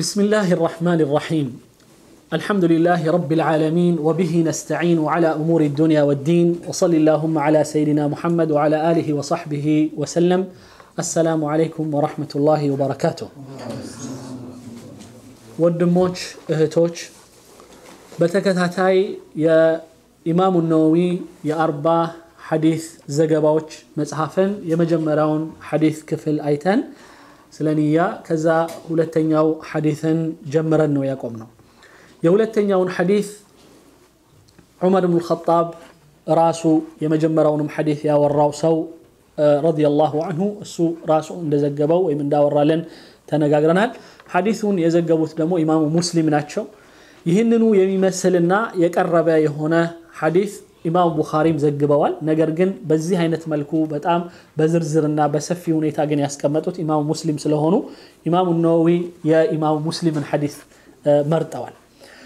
بسم الله الرحمن الرحيم الحمد لله رب العالمين وبه نستعين على أمور الدنيا والدين وصل اللهم على سيدنا محمد وعلى آله وصحبه وسلم السلام عليكم ورحمة الله وبركاته ወንድሞች እህቶች በተከታታይ የኢማሙ ነወዊ የአርባ ሐዲስ ዘገባዎች መጽሐፍን የመጀመሪያውን ሐዲስ ክፍል አይተን ስለ ንያ ከዛ ሁለተኛው ሐዲስን ጀምረን ነው ያቆም ነው የሁለተኛውን ሐዲስ ዑመር ብን ልኸጣብ ራሱ የመጀመሪያውንም ሐዲስ ያወራው ሰው ረዲየላሁ አንሁ እሱ ራሱ እንደዘገበው ወይም እንዳወራለን ተነጋግረናል ሐዲሱን የዘገቡት ደግሞ ኢማሙ ሙስሊም ናቸው ይህንኑ የሚመስልና የቀረበ የሆነ ሐዲስ ኢማሙ ቡኻሪም ዘግበዋል ነገር ግን በዚህ አይነት መልኩ በጣም በዝርዝርና በሰፊ ሁኔታ ግን ያስቀመጡት ኢማሙ ሙስሊም ስለሆኑ ኢማሙ ነወዊ የኢማሙ ሙስሊምን ሐዲስ መርጠዋል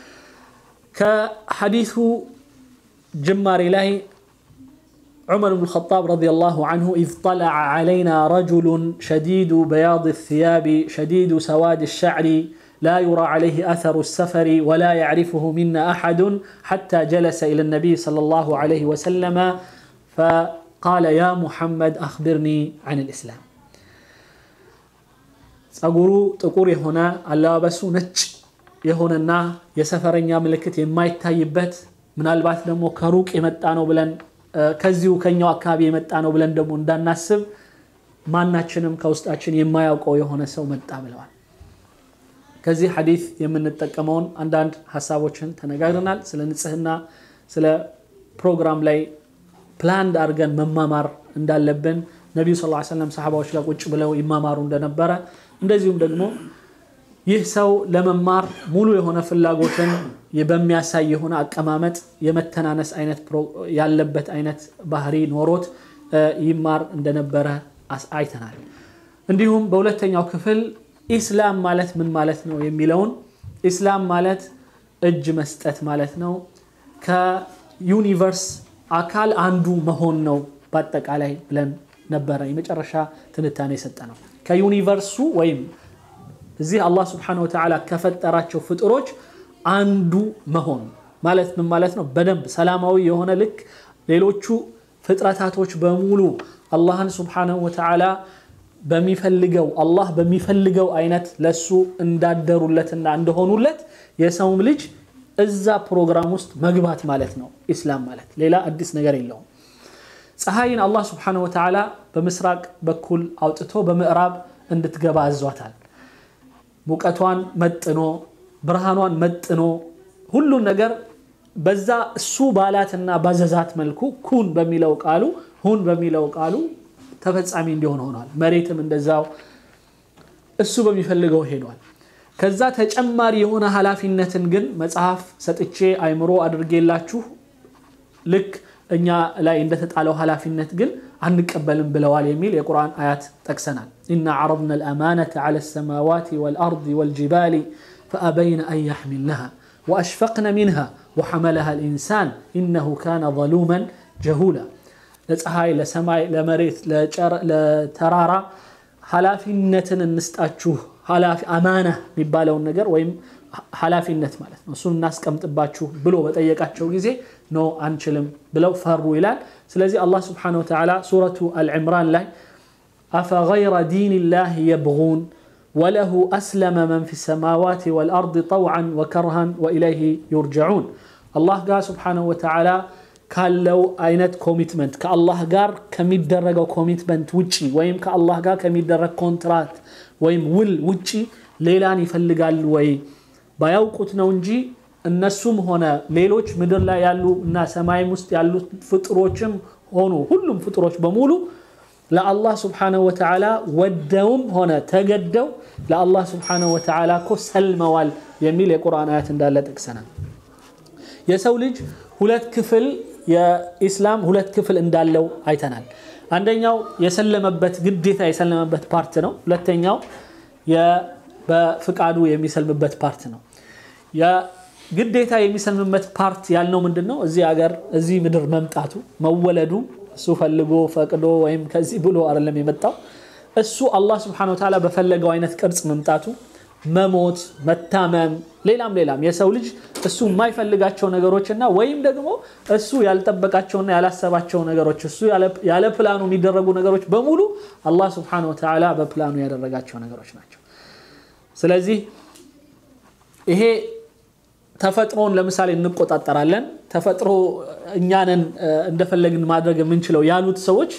ከሐዲሱ ጅማሬ ላይ عمر بن الخطاب رضي الله عنه إذ طلع علينا رجل شديد بياض الثياب شديد سواد الشعر لا يرى عليه أثر السفر ولا يعرفه منا أحد حتى جلس إلى النبي صلى الله عليه وسلم فقال يا محمد أخبرني عن الإسلام ጸጉሩ ጥቁር የሆነ አለባበሱ ነጭ የሆነና የሰፈረኛ ምልክት የማይታይበት ምናልባት ደግሞ ከሩቅ የመጣ ነው ብለን ከዚሁ ከኛው አካባቢ የመጣ ነው ብለን ደግሞ እንዳናስብ ማናችንም ከውስጣችን የማያውቀው የሆነ ሰው መጣ ብለዋል ከዚህ ሐዲስ የምንጠቀመውን አንዳንድ ሀሳቦችን ተነጋግረናል ስለ ንጽህና ስለ ፕሮግራም ላይ ፕላንድ አድርገን መማማር እንዳለብን ነቢዩ ስ ሰለም ሰሓባዎች ጋር ቁጭ ብለው ይማማሩ እንደነበረ እንደዚሁም ደግሞ ይህ ሰው ለመማር ሙሉ የሆነ ፍላጎትን በሚያሳይ የሆነ አቀማመጥ የመተናነስ አይነት ያለበት አይነት ባህሪ ኖሮት ይማር እንደነበረ አይተናል እንዲሁም በሁለተኛው ክፍል ኢስላም ማለት ምን ማለት ነው የሚለውን ኢስላም ማለት እጅ መስጠት ማለት ነው ከዩኒቨርስ አካል አንዱ መሆን ነው በአጠቃላይ ብለን ነበረ የመጨረሻ ትንታኔ የሰጠ ነው ከዩኒቨርሱ ወይም እዚህ አላህ ስብሓን ወተዓላ ከፈጠራቸው ፍጥሮች አንዱ መሆን ማለት ምን ማለት ነው በደንብ ሰላማዊ የሆነ ልክ ሌሎቹ ፍጥረታቶች በሙሉ አላህን ስብሓንሁ ወተዓላ በሚፈልገው አላህ በሚፈልገው አይነት ለሱ እንዳደሩለትና እንደሆኑለት የሰውም ልጅ እዛ ፕሮግራም ውስጥ መግባት ማለት ነው ኢስላም ማለት ሌላ አዲስ ነገር የለውም ፀሐይን አላህ ስብሓንሁ ወተዓላ በምስራቅ በኩል አውጥቶ በምዕራብ እንድትገባ አዟታል ሙቀቷን መጥኖ ብርሃኗን መጥኖ ሁሉን ነገር በዛ እሱ ባላትና ባዘዛት መልኩ ኩን በሚለው ቃሉ ሁን በሚለው ቃሉ ተፈጻሚ እንዲሆን ሆኗል መሬትም እንደዛው እሱ በሚፈልገው ሄዷል ከዛ ተጨማሪ የሆነ ኃላፊነትን ግን መጽሐፍ ሰጥቼ አይምሮ አድርጌላችሁ ልክ እኛ ላይ እንደተጣለው ኃላፊነት ግን አንቀበልም ብለዋል የሚል የቁርአን አያት ጠቅሰናል ኢና ዓረضና الأمانة على السماوات والأرض والجبال فأبين أن يحملنها وأشفقن منها وحملها الإنسان إنه كان ظلوما جهولا ለፀሐይ ለሰማይ ለመሬት ለተራራ ኃላፊነትን እንስጣችሁ አማና የሚባለውን ነገር ወይም ኃላፊነት ማለት ነው እሱን እናስቀምጥባችሁ ብሎ በጠየቃቸው ጊዜ ኖ አንችልም ብለው ፈሩ ይላል ስለዚህ አላህ ስብሓን ወተዓላ ሱረቱ አልዕምራን ላይ አፈገይረ ዲን ላህ የብغون وله أسلم من في السماوات والأرض طوعا وكرها وإليه يرجعون الله قال سبحانه وتعالى ካለው አይነት ኮሚትመንት ከአላህ ጋር ከሚደረገው ኮሚትመንት ውጪ ወይም ከአላህ ጋር ከሚደረግ ኮንትራት ወይም ውል ውጪ ሌላን ይፈልጋሉ ወይ ባያውቁት ነው እንጂ እነሱም ሆነ ሌሎች ምድር ላይ ያሉ እና ሰማይም ውስጥ ያሉ ፍጥሮችም ሆኑ ሁሉም ፍጥሮች በሙሉ ለአላህ ስብሓነሁ ወተዓላ ወደውም ሆነ ተገደው ለአላህ ስብሓነሁ ወተዓላ እኮ ሰልመዋል የሚል የቁርአን አያት እንዳለ ጠቅሰናል የሰው ልጅ ሁለት ክፍል የኢስላም ሁለት ክፍል እንዳለው አይተናል አንደኛው የሰለመበት ግዴታ የሰለመበት ፓርት ነው ሁለተኛው በፍቃዱ የሚሰልምበት ፓርት ነው ግዴታ የሚሰልምበት ፓርት ያልነው ምንድን ነው እዚህ ሀገር እዚህ ምድር መምጣቱ መወለዱ እሱ ፈልጎ ፈቅዶ ወይም ከዚህ ብሎ አይደለም የመጣው እሱ አላህ ስብሓን ወተዓላ በፈለገው አይነት ቅርጽ መምጣቱ መሞት፣ መታመም፣ ሌላም ሌላም የሰው ልጅ እሱ የማይፈልጋቸው ነገሮች እና ወይም ደግሞ እሱ ያልጠበቃቸውና ያላሰባቸው ነገሮች እሱ ያለ ፕላኑ የሚደረጉ ነገሮች በሙሉ አላህ ስብሐነሁ ወተዓላ በፕላኑ ያደረጋቸው ነገሮች ናቸው። ስለዚህ ይሄ ተፈጥሮን ለምሳሌ እንቆጣጠራለን፣ ተፈጥሮ እኛንን እንደፈለግን ማድረግ የምንችለው ያሉት ሰዎች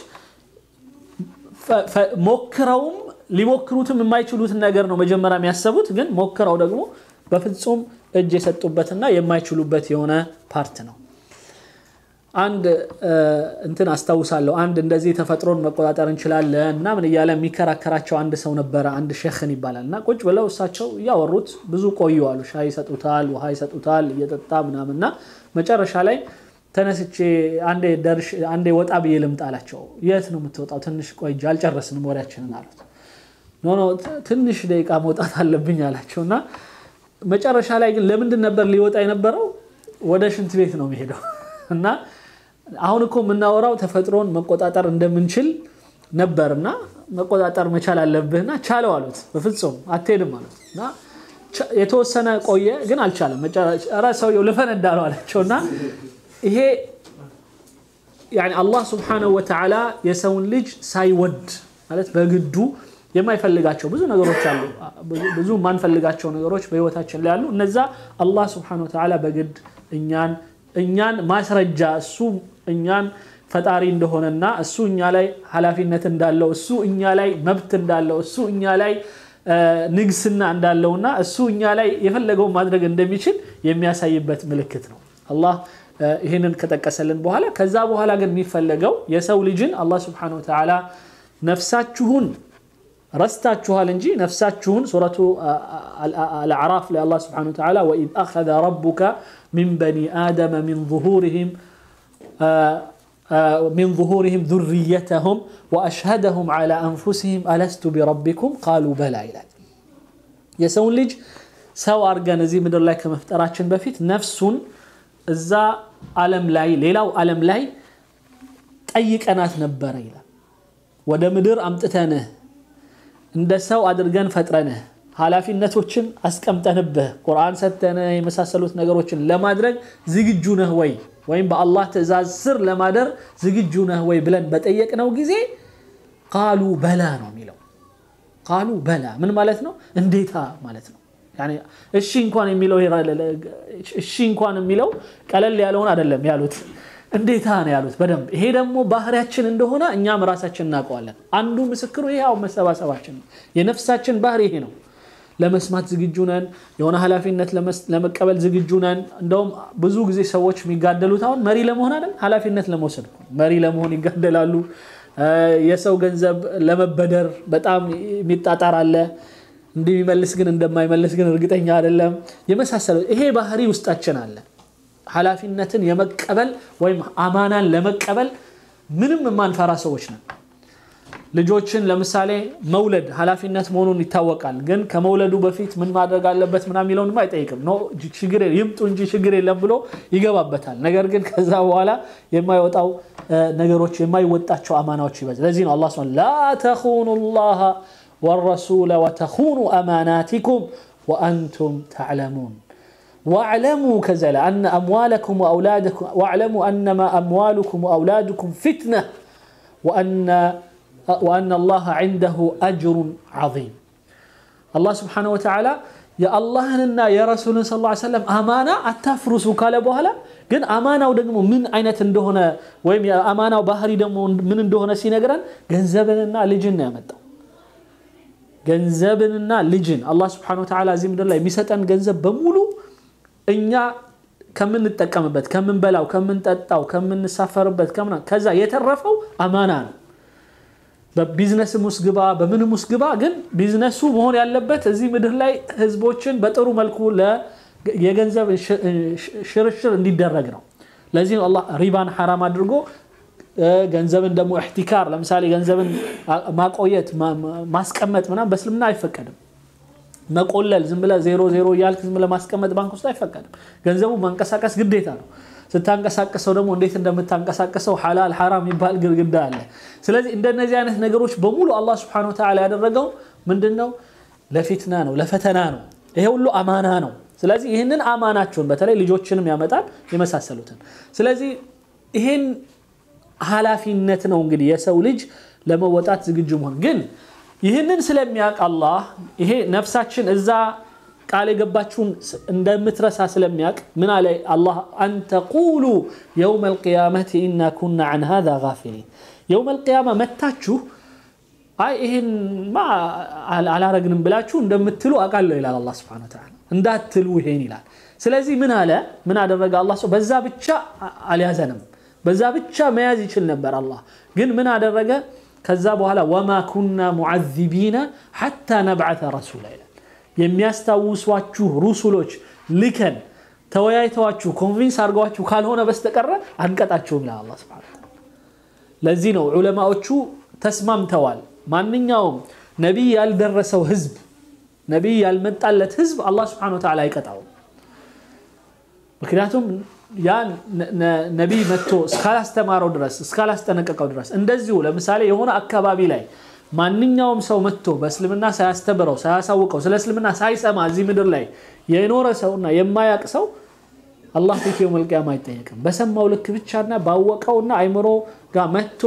ሞክረውም ሊሞክሩትም የማይችሉትን ነገር ነው መጀመሪያ የሚያሰቡት። ግን ሞክረው ደግሞ በፍጹም እጅ የሰጡበትና የማይችሉበት የሆነ ፓርት ነው። አንድ እንትን አስታውሳለሁ። አንድ እንደዚህ ተፈጥሮን መቆጣጠር እንችላለን ምናምን እያለ የሚከራከራቸው አንድ ሰው ነበረ። አንድ ሼኽን ይባላል እና ቁጭ ብለው እሳቸው እያወሩት ብዙ ቆዩ አሉ። ሻይ ይሰጡታል፣ ውሃ ይሰጡታል፣ እየጠጣ ምናምን እና መጨረሻ ላይ ተነስቼ አንዴ ወጣ ብዬ ልምጣ አላቸው። የት ነው የምትወጣው? ትንሽ ቆይ እንጂ አልጨረስንም ወሬያችንን አሉት። ኖ ኖ ትንሽ ደቂቃ መውጣት አለብኝ አላቸው እና መጨረሻ ላይ ግን ለምንድን ነበር ሊወጣ የነበረው? ወደ ሽንት ቤት ነው የሚሄደው እና አሁን እኮ የምናወራው ተፈጥሮን መቆጣጠር እንደምንችል ነበርና መቆጣጠር መቻል አለብህና ቻለው አሉት። በፍጹም አትሄድም አሉት እና የተወሰነ ቆየ፣ ግን አልቻለም። ኧረ ሰውየው ልፈነዳ ነው አላቸው እና ይሄ አላህ ስብሓነሁ ወተዓላ የሰውን ልጅ ሳይወድ ማለት በግዱ የማይፈልጋቸው ብዙ ነገሮች አሉ። ብዙ የማንፈልጋቸው ነገሮች በህይወታችን ላይ አሉ። እነዛ አላህ ስብሓነሁ ወተዓላ በግድ እኛን እኛን ማስረጃ እሱ እኛን ፈጣሪ እንደሆነና እሱ እኛ ላይ ኃላፊነት እንዳለው እሱ እኛ ላይ መብት እንዳለው እሱ እኛ ላይ ንግስና እንዳለውና እሱ እኛ ላይ የፈለገውን ማድረግ እንደሚችል የሚያሳይበት ምልክት ነው። አላህ ይህንን ከጠቀሰልን በኋላ ከዛ በኋላ ግን የሚፈለገው የሰው ልጅን አላህ ስብሓነሁ ወተዓላ ነፍሳችሁን ረስታችኋል እንጂ ነፍሳችሁን ሱረቱ አልአዕራፍ ላይ አላህ ስብሓነሁ ወተዓላ ወኢዝ አኸዘ ረቡከ ሚን በኒ አደመ ሚን ዙሁሪሂም ሚን ዙሁሪሂም ዙርየተሁም ወአሽሀደሁም ዐላ አንፉሲሂም አለስቱ ቢረቢኩም ቃሉ በላ ይላል። የሰውን ልጅ ሰው አድርገን እዚህ ምድር ላይ ከመፍጠራችን በፊት ነፍሱን እዛ ዓለም ላይ ሌላው ዓለም ላይ ጠይቀናት ነበረ ይላል። ወደ ምድር አምጥተንህ እንደ ሰው አድርገን ፈጥረንህ ኃላፊነቶችን አስቀምጠንብህ ቁርአን ሰጥተንህ የመሳሰሉት ነገሮችን ለማድረግ ዝግጁ ነህ ወይ ወይም በአላህ ትእዛዝ ስር ለማደር ዝግጁ ነህ ወይ ብለን በጠየቅነው ጊዜ ቃሉ በላ ነው የሚለው። ቃሉ በላ ምን ማለት ነው? እንዴታ ማለት ነው። እሺ እንኳን የሚለው እሺ እንኳን የሚለው ቀለል ያለውን አይደለም ያሉት፣ እንዴታ ነው ያሉት በደንብ። ይሄ ደግሞ ባህሪያችን እንደሆነ እኛም ራሳችን እናውቀዋለን። አንዱ ምስክሩ ይሄ አሁን መሰባሰባችን ነው። የነፍሳችን ባህሪ ይሄ ነው። ለመስማት ዝግጁ ነን። የሆነ ኃላፊነት ለመቀበል ዝግጁ ነን። እንደውም ብዙ ጊዜ ሰዎች የሚጋደሉት አሁን መሪ ለመሆን አይደል፣ ኃላፊነት ለመውሰድ መሪ ለመሆን ይጋደላሉ። የሰው ገንዘብ ለመበደር በጣም የሚጣጣር አለ። እንደሚመልስ ግን እንደማይመልስ ግን እርግጠኛ አይደለም። የመሳሰለው ይሄ ባህሪ ውስጣችን አለ። ኃላፊነትን የመቀበል ወይም አማናን ለመቀበል ምንም የማንፈራ ሰዎች ነን። ልጆችን ለምሳሌ መውለድ ኃላፊነት መሆኑን ይታወቃል። ግን ከመውለዱ በፊት ምን ማድረግ አለበት ምናምን የሚለውንም አይጠይቅም። ችግር ይምጡ እንጂ ችግር የለም ብሎ ይገባበታል። ነገር ግን ከዛ በኋላ የማይወጣው ነገሮች የማይወጣቸው አማናዎች ይበዛል። ለዚህ ነው አላህ ላ ተኹኑ ላህ ወረሱለ ወተኹኑ አማናቲኩም ወአንቱም ተዕለሙን ወዕለሙ ከዛ ላይ አነ አምዋለኩም ወአውላደኩም ወዕለሙ አነማ አምዋሉኩም ወአውላድኩም ፊትነ ወአነ አላህ ዐንደሁ አጅሩን ዐዚም። አላህ ስብሓነሁ ወተዓላ የአላህንና የረሱልን ስ ላ ሰለም አማና አታፍርሱ ካለ በኋላ ግን አማናው ደግሞ ምን አይነት እንደሆነ ወይም የአማናው ባህሪ ደግሞ ምን እንደሆነ ሲነግረን ገንዘብንና ልጅን ነው ያመጣው። ገንዘብንና ልጅን አላህ ስብሓነሁ ወተዓላ እዚህ ምድር ላይ የሚሰጠን ገንዘብ በሙሉ እኛ ከምንጠቀምበት፣ ከምንበላው፣ ከምንጠጣው፣ ከምንሳፈርበት ከዛ የተረፈው አማና ነው። በቢዝነስም ውስጥ ግባ፣ በምንም ውስጥ ግባ፣ ግን ቢዝነሱ መሆን ያለበት እዚህ ምድር ላይ ህዝቦችን በጥሩ መልኩ የገንዘብ ሽርሽር እንዲደረግ ነው። ለዚህ ነው አላህ ሪባን ሐራም አድርጎ ገንዘብን ደግሞ እሕቲካር ለምሳሌ ገንዘብን ማቆየት ማስቀመጥ ምናምን በእስልምና አይፈቀድም። መቆለል ዝም ብለህ ዜሮ ዜሮ እያልክ ዝም ብለህ ማስቀመጥ ባንክ ውስጥ አይፈቀድም። ገንዘቡ ማንቀሳቀስ ግዴታ ነው። ስታንቀሳቀሰው ደግሞ እንዴት እንደምታንቀሳቀሰው ሐላል ሐራም የሚባል ግድግዳ አለ። ስለዚህ እንደነዚህ አይነት ነገሮች በሙሉ አላህ ስብሐነሁ ወተዓላ ያደረገው ምንድን ነው? ለፊትና ነው፣ ለፈተና ነው። ይሄ ሁሉ አማና ነው። ስለዚህ ይህንን አማናቸውን በተለይ ልጆችንም ያመጣል የመሳሰሉትን። ስለዚህ ይህን ኃላፊነት ነው እንግዲህ የሰው ልጅ ለመወጣት ዝግጁ መሆን። ግን ይህንን ስለሚያውቅ አላህ ይሄ ነፍሳችን እዛ ቃል የገባችውን እንደምትረሳ ስለሚያውቅ ምን አለ አላህ አን ተቁሉ የውመ ልቅያመት ኢና ኩና አን ሃዛ ጋፊሊን የውመ ልቅያማ መታችሁ አይ ይሄን ማ አላረግንም ብላችሁ እንደምትሉ አውቃለሁ ይላል አላህ ሱብሓነሁ ወተዓላ። እንዳትሉ ይሄን ይላል። ስለዚህ ምን አለ ምን አደረገ አላህ ሰው በዛ ብቻ አልያዘንም። በዛ ብቻ መያዝ ይችል ነበር አላህ ግን ምን አደረገ? ከዛ በኋላ ወማ ኩና ሙዓዚቢነ ሐታ ነብዓተ ረሱላ ይላል። የሚያስታውሷችሁ ሩሱሎች ልከን ተወያይተዋችሁ ኮንቪንስ አድርገዋችሁ ካልሆነ በስተቀረ አንቀጣችሁም ይላል አላህ ሱብሓነሁ ወተዓላ። ለዚህ ነው ዑለማዎቹ ተስማምተዋል። ማንኛውም ነቢይ ያልደረሰው ህዝብ ነቢይ ያልመጣለት ህዝብ አላህ ስብሐነሁ ወተዓላ አይቀጣውም። ምክንያቱም ያ ነቢይ መጥቶ እስካላስተማረው ድረስ እስካላስጠነቀቀው ድረስ እንደዚሁ ለምሳሌ የሆነ አካባቢ ላይ ማንኛውም ሰው መጥቶ በእስልምና ሳያስተምረው ሳያሳውቀው ስለ እስልምና ሳይሰማ እዚህ ምድር ላይ የኖረ ሰውና የማያቅ ሰው አላህ ፊት የውመል ቂያማ አይጠየቅም። በሰማው ልክ ብቻና ባወቀውና አይምሮ ጋር መጥቶ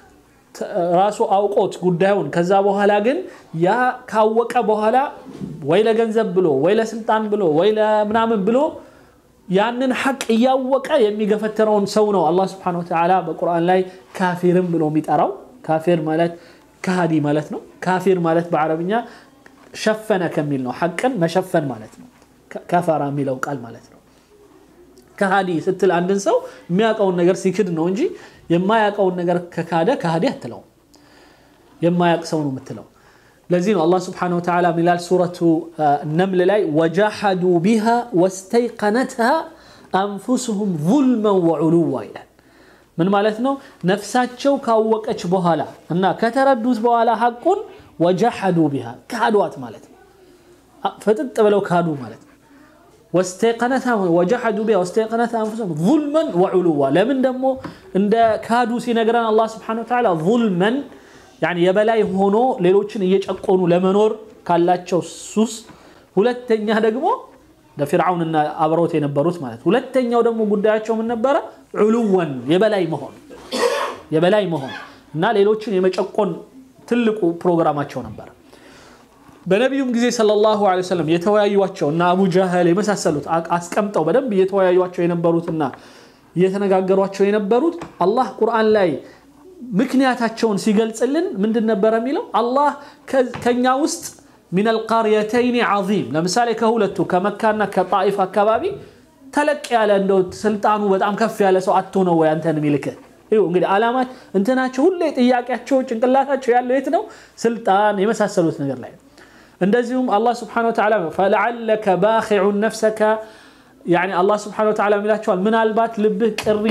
ራሱ አውቆት ጉዳዩን ከዛ በኋላ ግን ያ ካወቀ በኋላ ወይ ለገንዘብ ብሎ ወይ ለስልጣን ብሎ ወይ ለምናምን ብሎ ያንን ሐቅ እያወቀ የሚገፈትረውን ሰው ነው አላህ ስብሐነሁ ወተዓላ በቁርአን ላይ ካፊርም ብሎ የሚጠራው። ካፊር ማለት ከሃዲ ማለት ነው። ካፊር ማለት በአረብኛ ሸፈነ ከሚል ነው። ሐቅን መሸፈን ማለት ነው። ከፈራ የሚለው ቃል ማለት ነው። ከሃዲ ስትል አንድን ሰው የሚያውቀውን ነገር ሲክድ ነው እንጂ የማያውቀውን ነገር ከካደ ከሃዲ አትለውም። የማያውቅ ሰው ነው የምትለው። ለዚህ ነው አላህ ስብሐነሁ ወተዓላ ሚላል ሱረቱ ነምል ላይ ወጃሐዱ ቢሃ ወስተይቀነትሃ አንፉስሁም ዙልመን ወዑሉዋ ይላል። ምን ማለት ነው? ነፍሳቸው ካወቀች በኋላ እና ከተረዱት በኋላ ሐቁን ወጃሐዱ ቢሃ ካዷት ማለት ነው። ፍጥጥ ብለው ካዱ ማለት ነው። ወስተይቀነትሃ ወጃሐዱ ቢሃ ወስተይቀነትሃ አንፉስሁም ዙልመን ወዑሉዋ። ለምን ደግሞ እንደ ካዱ ሲነግረን አላህ ስብሐነሁ ወተዓላ ዙልመን ያኒ የበላይ ሆኖ ሌሎችን እየጨቆኑ ለመኖር ካላቸው ሱስ፣ ሁለተኛ ደግሞ ለፊርዓውንና አብረውት የነበሩት ማለት ሁለተኛው ደግሞ ጉዳያቸው ምን ነበረ? ዑሉወን የበላይ መሆን የበላይ መሆን እና ሌሎችን የመጨቆን ትልቁ ፕሮግራማቸው ነበረ። በነቢዩም ጊዜ ሰለላሁ ዐለይሂ ወሰለም የተወያዩቸው እና አቡ ጃህል የመሳሰሉት አስቀምጠው በደንብ እየተወያዩቸው የነበሩትና እየተነጋገሯቸው የነበሩት አላህ ቁርአን ላይ ምክንያታቸውን ሲገልጽልን ምንድን ነበረ የሚለው? አላህ ከኛ ውስጥ ሚነል ቃርየተይኒ ዐዚም ለምሳሌ ከሁለቱ ከመካና ከጣኢፍ አካባቢ ተለቅ ያለ እንደው ስልጣኑ በጣም ከፍ ያለ ሰው አቶ ነው ወይ አንተን የሚልክህ? እንግዲህ ዓላማት እንትናቸው ሁሌ ጥያቄያቸው ጭንቅላታቸው ያለው የት ነው? ስልጣን የመሳሰሉት ነገር ላይ እንደዚሁም አላህ ስብሐነሁ ወተዓላ ፈለዓለከ ባኺዑን ነፍሰከ ያኒ አላህ ስብሐነሁ ወተዓላ የሚላቸዋል ምናልባት ልብህ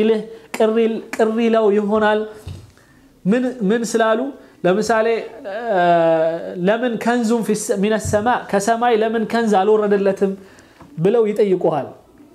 ቅር ይለው ይሆናል ምን ስላሉ ለምሳሌ ለምን ከንዙም ሚነ ሰማ ከሰማይ ለምን ከንዝ አልወረደለትም ብለው ይጠይቁሃል።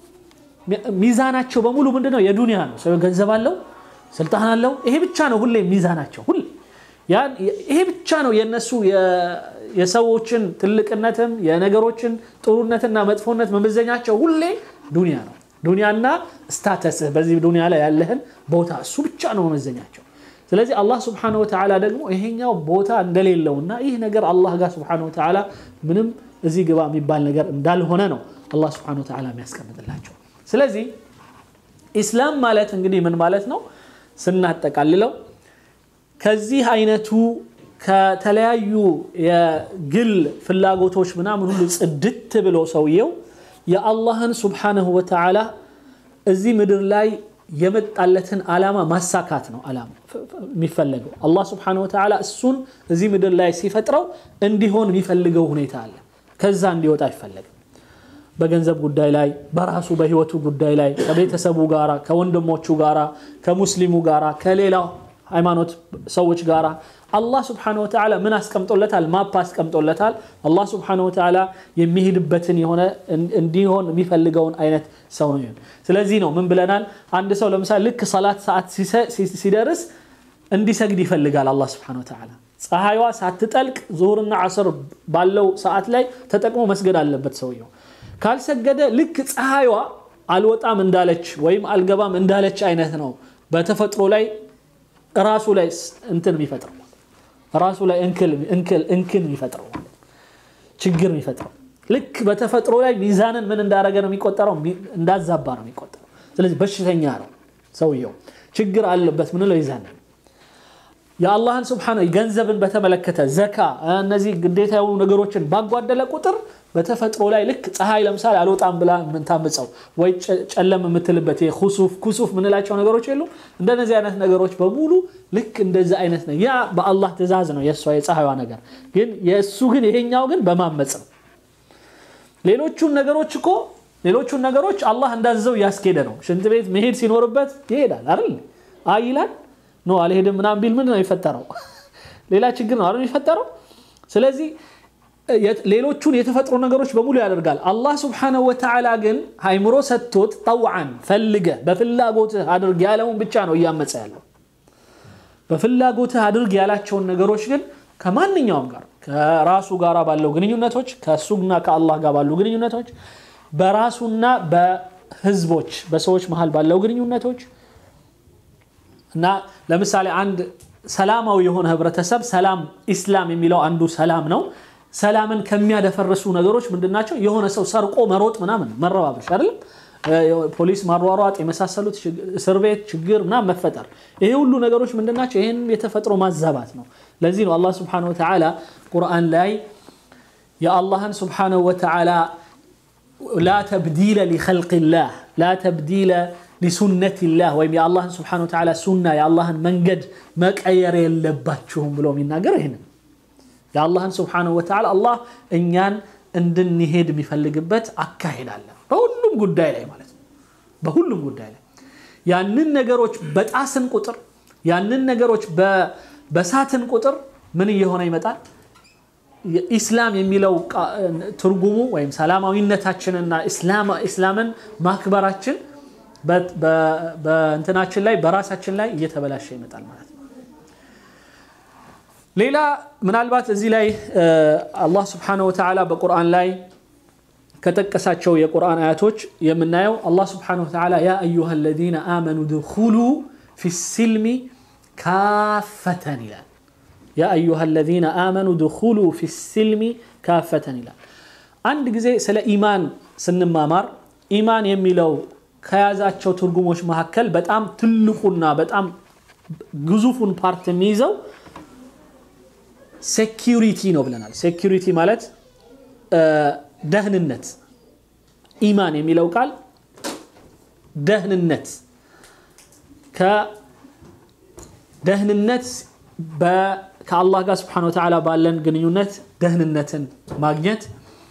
ሚዛናቸው በሙሉ ምንድነው? የዱንያ ነው። ሰው ገንዘብ አለው፣ ስልጣን አለው። ይሄ ብቻ ነው ሁሌ ሚዛናቸው። ሁሌ ይሄ ብቻ ነው የነሱ የሰዎችን ትልቅነትም የነገሮችን ጥሩነትና መጥፎነት መመዘኛቸው ሁሌ ዱንያ ነው። ዱንያና ስታተስህ በዚህ ዱንያ ላይ ያለህን ቦታ እሱ ብቻ ነው መመዘኛቸው። ስለዚህ አላህ ስብሐነሁ ወተዓላ ደግሞ ይሄኛው ቦታ እንደሌለውና ይህ ነገር አላህ ጋር ስብሐነሁ ወተዓላ ምንም እዚህ ግባ የሚባል ነገር እንዳልሆነ ነው አላህ ስብሐነሁ ወተዓላ የሚያስቀምጥላቸው። ስለዚህ ኢስላም ማለት እንግዲህ ምን ማለት ነው ስናጠቃልለው ከዚህ አይነቱ ከተለያዩ የግል ፍላጎቶች ምናምን ሁሉ ጽድት ብሎ ሰውየው የአላህን ስብሐነሁ ወተዓላ እዚህ ምድር ላይ የመጣለትን ዓላማ ማሳካት ነው ዓላማ የሚፈለገው። አላህ ስብሐነሁ ወተዓላ እሱን እዚህ ምድር ላይ ሲፈጥረው እንዲሆን የሚፈልገው ሁኔታ አለ። ከዛ እንዲወጣ አይፈለግም። በገንዘብ ጉዳይ ላይ፣ በራሱ በህይወቱ ጉዳይ ላይ፣ ከቤተሰቡ ጋራ፣ ከወንድሞቹ ጋራ፣ ከሙስሊሙ ጋራ፣ ከሌላው ሃይማኖት ሰዎች ጋራ አላህ ስብሐነሁ ወተዓላ ምን አስቀምጦለታል? ማፕ አስቀምጦለታል። አላህ ስብሐነሁ ወተዓላ የሚሄድበትን የሆነ እንዲሆን የሚፈልገውን አይነት ሰው ነው። ስለዚህ ነው ምን ብለናል? አንድ ሰው ለምሳሌ ልክ ሰላት ሰዓት ሲደርስ እንዲሰግድ ይፈልጋል አላህ ስብሐነሁ ወተዓላ። ፀሐይዋ ሳትጠልቅ ዙሁርና ዓስር ባለው ሰዓት ላይ ተጠቅሞ መስገድ አለበት ሰውየው። ካልሰገደ ልክ ፀሐይዋ አልወጣም እንዳለች ወይም አልገባም እንዳለች አይነት ነው በተፈጥሮ ላይ ራሱ ላይ እንትን የሚፈጥረው ራሱ ላይ እንክን የሚፈጥረው ችግር የሚፈጥረው ልክ በተፈጥሮ ላይ ሚዛንን ምን እንዳደረገ ነው የሚቆጠረው? እንዳዛባ ነው የሚቆጠረው። ስለዚህ በሽተኛ ነው ሰውየው፣ ችግር አለበት ምንለው ይዛን የአላህን ስብሓነ ገንዘብን በተመለከተ ዘካ፣ እነዚህ ግዴታ የሆኑ ነገሮችን ባጓደለ ቁጥር በተፈጥሮ ላይ ልክ ፀሐይ ለምሳሌ አልወጣም ብላ ምንታምፀው ወይ ጨለም የምትልበት ኩሱፍ ኩሱፍ ምንላቸው ነገሮች የሉ እንደነዚህ አይነት ነገሮች በሙሉ ልክ እንደዚህ አይነት ነው። ያ በአላህ ትእዛዝ ነው የእሷ የፀሐይዋ ነገር ግን የእሱ ግን ይሄኛው ግን በማመፅ ነው። ሌሎቹን ነገሮች እኮ ሌሎቹን ነገሮች አላህ እንዳዘዘው እያስኬደ ነው። ሽንት ቤት መሄድ ሲኖርበት ይሄዳል አይደል? አይ ይላል ኖ አልሄድም ምናምን ቢል ምንድን ነው የፈጠረው? ሌላ ችግር ነው አይደል የፈጠረው? ስለዚህ ሌሎቹን የተፈጥሮ ነገሮች በሙሉ ያደርጋል። አላህ ስብሓነሁ ወተዓላ ግን አይምሮ ሰጥቶት ጠውዓን ፈልገ በፍላጎትህ አድርግ ያለውን ብቻ ነው እያመፀ ያለው። በፍላጎትህ አድርግ ያላቸውን ነገሮች ግን ከማንኛውም ጋር ከራሱ ጋር ባለው ግንኙነቶች ከእሱና ከአላህ ጋር ባሉ ግንኙነቶች በራሱና በህዝቦች በሰዎች መሀል ባለው ግንኙነቶች እና ለምሳሌ አንድ ሰላማዊ የሆነ ህብረተሰብ ሰላም ኢስላም የሚለው አንዱ ሰላም ነው። ሰላምን ከሚያደፈርሱ ነገሮች ምንድናቸው? የሆነ ሰው ሰርቆ መሮጥ ምናምን መረባበሽ አይደለም፣ ፖሊስ ማሯሯጥ የመሳሰሉት እስር ቤት ችግር ምናምን መፈጠር፣ ይሄ ሁሉ ነገሮች ምንድናቸው? ይህን የተፈጥሮ ማዛባት ነው። ለዚህ ነው አላህ ስብሓነሁ ወተዓላ ቁርአን ላይ የአላህን ስብሓነሁ ወተዓላ ላ ተብዲለ ሊኸልቅላህ ላ ተብዲለ ሊሱነቲላህ ወይም የአላህን ስብሓነሁ ወተዓላ ሱና የአላህን መንገድ መቀየር የለባችሁም ብሎ የሚናገር ይህንን የአላህን ስብሓነሁ ወተዓላ አላህ እኛን እንድንሄድ የሚፈልግበት አካሄድ አለ። በሁሉም ጉዳይ ላይ ማለት ነው። በሁሉም ጉዳይ ላይ ያንን ነገሮች በጣስን ቁጥር ያንን ነገሮች በሳትን ቁጥር ምን እየሆነ ይመጣል? ኢስላም የሚለው ትርጉሙ ወይም ሰላማዊነታችንና ኢስላምን ማክበራችን በእንትናችን ላይ በራሳችን ላይ እየተበላሸ ይመጣል ማለት ነው። ሌላ ምናልባት እዚህ ላይ አላህ ስብሓነሁ ወተዓላ በቁርአን ላይ ከጠቀሳቸው የቁርአን አያቶች የምናየው አላህ ስብሓነሁ ወተዓላ ያ አዩሃ አለዚነ አመኑ ድኹሉ ፊ ሲልሚ ካፈተን ይላል። ያ አዩሃ አለዚነ አመኑ ድኹሉ ፊ ሲልሚ ካፈተን ይላል። አንድ ጊዜ ስለ ኢማን ስንማማር ኢማን የሚለው ከያዛቸው ትርጉሞች መካከል በጣም ትልቁና በጣም ግዙፉን ፓርት የሚይዘው ሴኪሪቲ ነው ብለናል። ሴኪሪቲ ማለት ደህንነት። ኢማን የሚለው ቃል ደህንነት ከደህንነት ከአላህ ጋር ስብሓነሁ ወተዓላ ባለን ግንኙነት ደህንነትን ማግኘት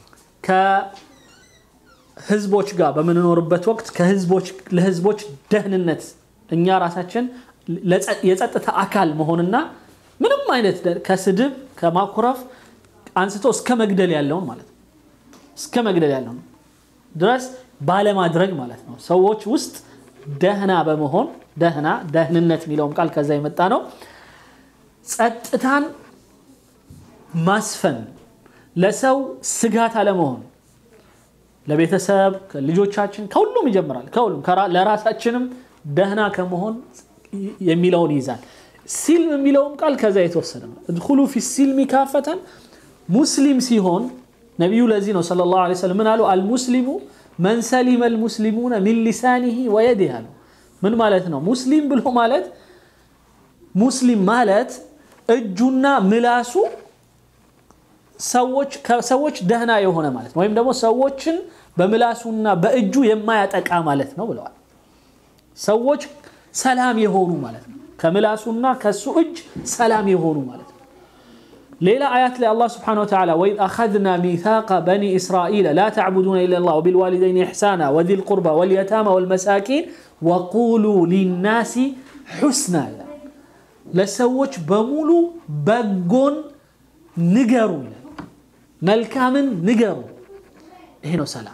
ከህዝቦች ጋር በምንኖርበት ወቅት ለህዝቦች ደህንነት እኛ ራሳችን የጸጥታ አካል መሆንና ምንም አይነት ከስድብ ከማኩረፍ አንስቶ እስከ መግደል ያለውን ማለት ነው። እስከ መግደል ያለውን ድረስ ባለማድረግ ማለት ነው። ሰዎች ውስጥ ደህና በመሆን ደህና ደህንነት የሚለውም ቃል ከዛ የመጣ ነው። ጸጥታን ማስፈን፣ ለሰው ስጋት አለመሆን፣ ለቤተሰብ ልጆቻችን፣ ከሁሉም ይጀምራል። ከሁሉም ለራሳችንም ደህና ከመሆን የሚለውን ይይዛል። ሲልም የሚለውም ቃል ከዛ የተወሰደ ነው። እድኹሉ ፊ ሲልሚ ካፈተን ሙስሊም ሲሆን ነቢዩ ለዚህ ነው ሰለላሁ ዐለይሂ ወሰለም ምን አሉ? አልሙስሊሙ መን ሰሊመ አልሙስሊሙነ ሚን ሊሳኒሂ ወየዲህ አሉ። ምን ማለት ነው? ሙስሊም ብሎ ማለት ሙስሊም ማለት እጁና ምላሱ ሰዎች ደህና የሆነ ማለት ነው። ወይም ደግሞ ሰዎችን በምላሱና በእጁ የማያጠቃ ማለት ነው ብለዋል። ሰዎች ሰላም የሆኑ ማለት ነው። ከምላሱና ከሱ እጅ ሰላም የሆኑ ማለት ነው። ሌላ አያት ላይ አላህ ስብሓነሁ ወተዓላ ወኢዝ አኸዝና ሚሳቀ በኒ እስራኢል ላ ተዕቡዱነ ኢለላህ ወቢልዋሊደይን ኢሕሳና ወዚል ቁርባ ወልየታማ ወልመሳኪን ወቁሉ ሊናሲ ሑስና ይላል። ለሰዎች በሙሉ በጎን ንገሩ ይላል። መልካምን ንገሩ። ይሄ ነው ሰላም።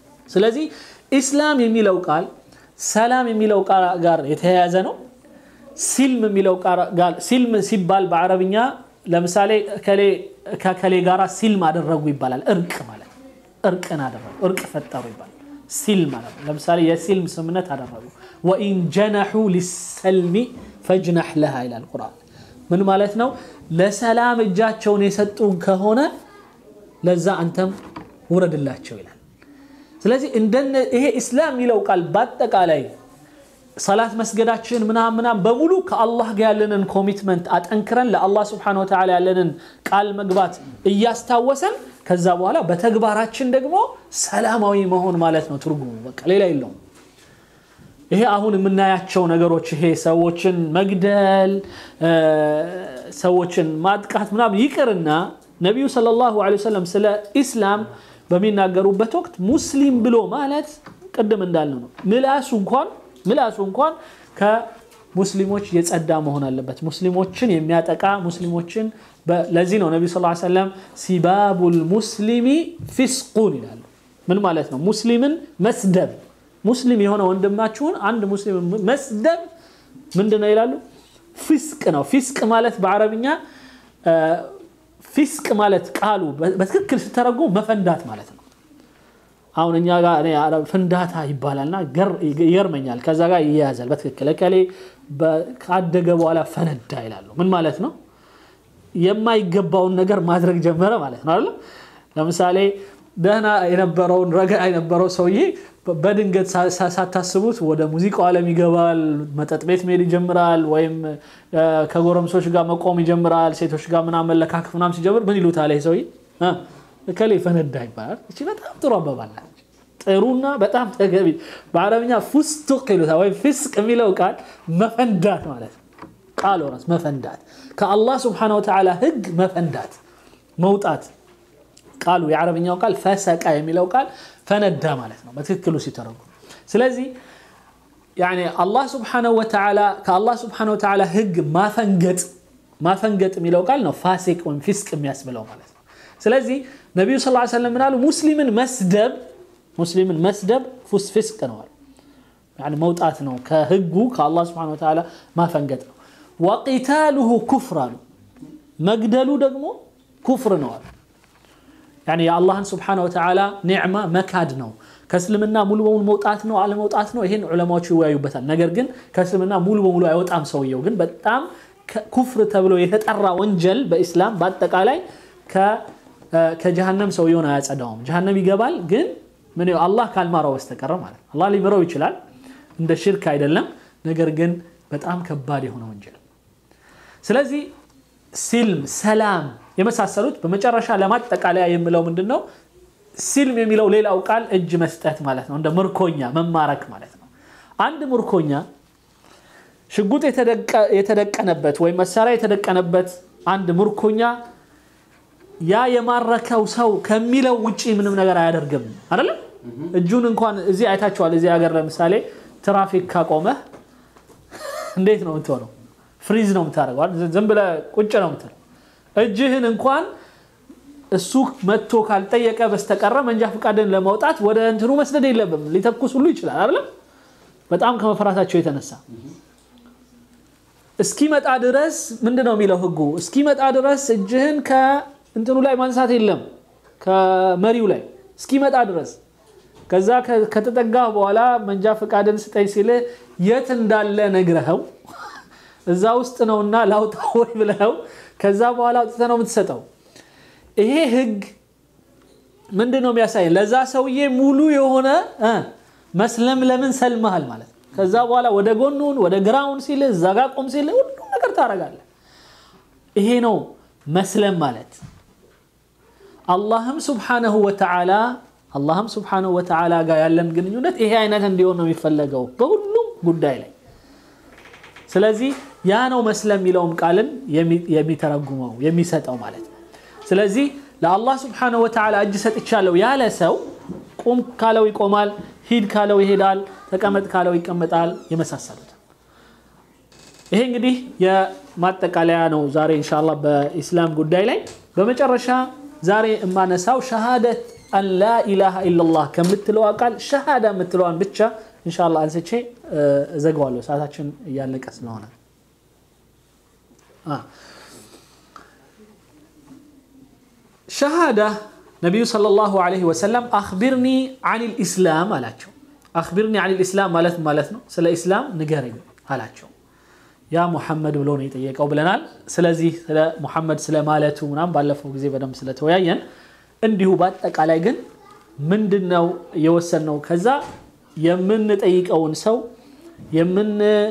ስለዚህ ኢስላም የሚለው ቃል ሰላም የሚለው ቃል ጋር የተያያዘ ነው። ሲልም የሚለው ቃል ሲልም ሲባል በአረብኛ ለምሳሌ ከከሌ ጋራ ሲልም አደረጉ ይባላል። እርቅ ማለት እርቅን አደረጉ፣ እርቅ ፈጠሩ ይባላል። ሲልም ማለት ነው። ለምሳሌ የሲልም ስምነት አደረጉ። ወኢን ጀነሑ ሊሰልሚ ፈጅናሕ ለሃ ይላል ቁርአን። ምን ማለት ነው? ለሰላም እጃቸውን የሰጡ ከሆነ ለዛ አንተም ውረድላቸው ይላል። ስለዚህ እንደነ ይሄ ኢስላም የሚለው ቃል በአጠቃላይ ሰላት መስገዳችን ምናምን ምናምን በሙሉ ከአላህ ጋር ያለንን ኮሚትመንት አጠንክረን ለአላህ ስብሐነሁ ወተዓላ ያለንን ቃል መግባት እያስታወሰን ከዛ በኋላ በተግባራችን ደግሞ ሰላማዊ መሆን ማለት ነው ትርጉሙ። በቃ ሌላ የለውም። ይሄ አሁን የምናያቸው ነገሮች ይሄ ሰዎችን መግደል፣ ሰዎችን ማጥቃት ምናምን ይቅርና ነቢዩ ሰለላሁ ዐለይሂ ወሰለም ስለ ኢስላም በሚናገሩበት ወቅት ሙስሊም ብሎ ማለት ቅድም እንዳልነው ነው። ምላሱ እንኳን ምላሱ እንኳን ከሙስሊሞች የጸዳ መሆን አለበት። ሙስሊሞችን የሚያጠቃ ሙስሊሞችን ለዚህ ነው ነቢ ስ ሰለም ሲባቡል ሙስሊሚ ፊስቁን ይላሉ። ምን ማለት ነው? ሙስሊምን መስደብ ሙስሊም የሆነ ወንድማችሁን አንድ ሙስሊም መስደብ ምንድን ነው ይላሉ? ፊስቅ ነው። ፊስቅ ማለት በአረብኛ ፊስቅ ማለት ቃሉ በትክክል ስተረጉ መፈንዳት ማለት ነው። አሁን እኛ ጋር ፍንዳታ ይባላልና ይገርመኛል። ከዛ ጋር ይያያዛል በትክክል እከሌ ካደገ በኋላ ፈነዳ ይላሉ። ምን ማለት ነው? የማይገባውን ነገር ማድረግ ጀመረ ማለት ነው አይደል? ለምሳሌ ደህና የነበረውን ረጋ የነበረው ሰውዬ በድንገት ሳታስቡት ወደ ሙዚቃው ዓለም ይገባል። መጠጥ ቤት መሄድ ይጀምራል። ወይም ከጎረምሶች ጋር መቆም ይጀምራል። ሴቶች ጋር ምናምን መለካከፍ ምናምን ሲጀምር ምን ይሉታል? ይሄ ሰውዬ እከሌ ፈነዳ ይባላል። እቺ በጣም ጥሩ አባባል ናት። ጥሩና በጣም ተገቢ በአረብኛ ፉስቱቅ ይሉታል። ወይም ፊስቅ የሚለው ቃል መፈንዳት ማለት ነው። ቃል ራስ መፈንዳት ከአላህ ስብሐነሁ ወተዓላ ህግ መፈንዳት መውጣት ቃሉ የአረብኛው ቃል ፈሰቃ የሚለው ቃል ፈነዳ ማለት ነው በትክክሉ ሲተረጉም። ስለዚህ አላህ ስብሐነሁ ወተዓላ ከአላህ ስብሐነሁ ወተዓላ ህግ ማፈንገጥ ማፈንገጥ የሚለው ቃል ነው ፋሲቅ ወይም ፊስቅ የሚያስብለው ማለት ነው። ስለዚህ ነቢዩ ስ ሰለም ምናሉ ሙስሊምን መስደብ ሙስሊምን መስደብ ፉስ ፊስቅ ነዋል መውጣት ነው ከህጉ ከአላህ ስብሐነሁ ወተዓላ ማፈንገጥ ነው። ወቂታሉሁ ኩፍር አሉ መግደሉ ደግሞ ኩፍር ነዋል የአላህን ስብሐነሁ ወተዓላ ኒዕማ መካድ ነው። ከእስልምና ሙሉ በሙሉ መውጣት ነው አለመውጣት ነው፣ ይሄን ዑለማዎቹ ይወያዩበታል። ነገር ግን ከእስልምና ሙሉ በሙሉ አይወጣም ሰውየው። ግን በጣም ኩፍር ተብሎ የተጠራ ወንጀል በኢስላም በአጠቃላይ ከጀሃነም ሰውየውን አያጸዳውም። ጀሃነም ይገባል፣ ግን ምን አላህ ካልማረው በስተቀረ ማለት ነው። አላህ ሊምረው ይችላል፣ እንደ ሽርክ አይደለም። ነገር ግን በጣም ከባድ የሆነ ወንጀል ስለዚህ ሲልም ሰላም የመሳሰሉት በመጨረሻ ለማጠቃለያ የምለው ምንድን ነው? ሲልም የሚለው ሌላው ቃል እጅ መስጠት ማለት ነው። እንደ ምርኮኛ መማረክ ማለት ነው። አንድ ምርኮኛ ሽጉጥ የተደቀነበት ወይም መሳሪያ የተደቀነበት አንድ ምርኮኛ ያ የማረከው ሰው ከሚለው ውጪ ምንም ነገር አያደርግም። አይደለም እጁን እንኳን እዚህ አይታችኋል። እዚህ ሀገር ለምሳሌ ትራፊክ ካቆመህ እንዴት ነው የምትሆነው? ፍሪዝ ነው የምታደርገው። ዝም ብለህ ቁጭ ነው የምትለው እጅህን እንኳን እሱ መጥቶ ካልጠየቀ በስተቀረ መንጃ ፈቃድን ለማውጣት ወደ እንትኑ መስደድ የለብም። ሊተኩስ ሁሉ ይችላል አይደለም። በጣም ከመፈራታቸው የተነሳ እስኪመጣ ድረስ ምንድን ነው የሚለው ህጉ? እስኪመጣ ድረስ እጅህን ከእንትኑ ላይ ማንሳት የለም ከመሪው ላይ እስኪመጣ ድረስ። ከዛ ከተጠጋ በኋላ መንጃ ፈቃድን ስጠኝ ሲልህ የት እንዳለ ነግረኸው እዛ ውስጥ ነውና ላውጣ ወይ ብለኸው ከዛ በኋላ አውጥተህ ነው የምትሰጠው። ይሄ ህግ ምንድን ነው የሚያሳየን? ለዛ ሰውዬ ሙሉ የሆነ መስለም ለምን ሰልመሃል ማለት ነው። ከዛ በኋላ ወደ ጎኑን ወደ ግራውን ሲል እዛ ጋ ቆም ሲል ሁሉ ነገር ታደርጋለህ። ይሄ ነው መስለም ማለት። አላህም ሱብሓነሁ ወተዓላ አላህም ሱብሓነሁ ወተዓላ ጋር ያለን ግንኙነት ይሄ አይነት እንዲሆን ነው የሚፈለገው በሁሉም ጉዳይ ላይ። ስለዚህ ያ ነው መስለም የሚለውም ቃልን የሚተረጉመው የሚሰጠው ማለት ነው። ስለዚህ ለአላህ ስብሓነሁ ወተዓላ እጅ ሰጥቻለሁ ያለ ሰው ቁም ካለው ይቆማል፣ ሂድ ካለው ይሄዳል፣ ተቀመጥ ካለው ይቀመጣል፣ የመሳሰሉት። ይሄ እንግዲህ የማጠቃለያ ነው ዛሬ ኢንሻአላህ በኢስላም ጉዳይ ላይ። በመጨረሻ ዛሬ የማነሳው ሸሃደት አን ላ ኢላሃ ኢለላህ ከምትለዋ ቃል ሸሃዳ የምትለዋን ብቻ ኢንሻአላህ አንስቼ እዘጋዋለሁ፣ ሰዓታችን እያለቀ ስለሆነ ሸሃዳ ነቢዩ ሰለላሁ ዐለይሂ ወሰለም አኽቢርኒ አኒል ኢስላም አላቸው። አኽቢርኒ አኒል ኢስላም ማለት ማለት ነው ስለ ኢስላም ንገረኝ አላቸው። ያ ሙሐመድ ብሎ ነው የጠየቀው ብለናል። ስለዚህ ስለ ሙሐመድ ስለ ማለቱ ምናምን ባለፈው ጊዜ በደንብ ስለተወያየን፣ እንዲሁ በአጠቃላይ ግን ምንድን ነው የወሰንነው? ከዛ የምንጠይቀውን ሰው የምን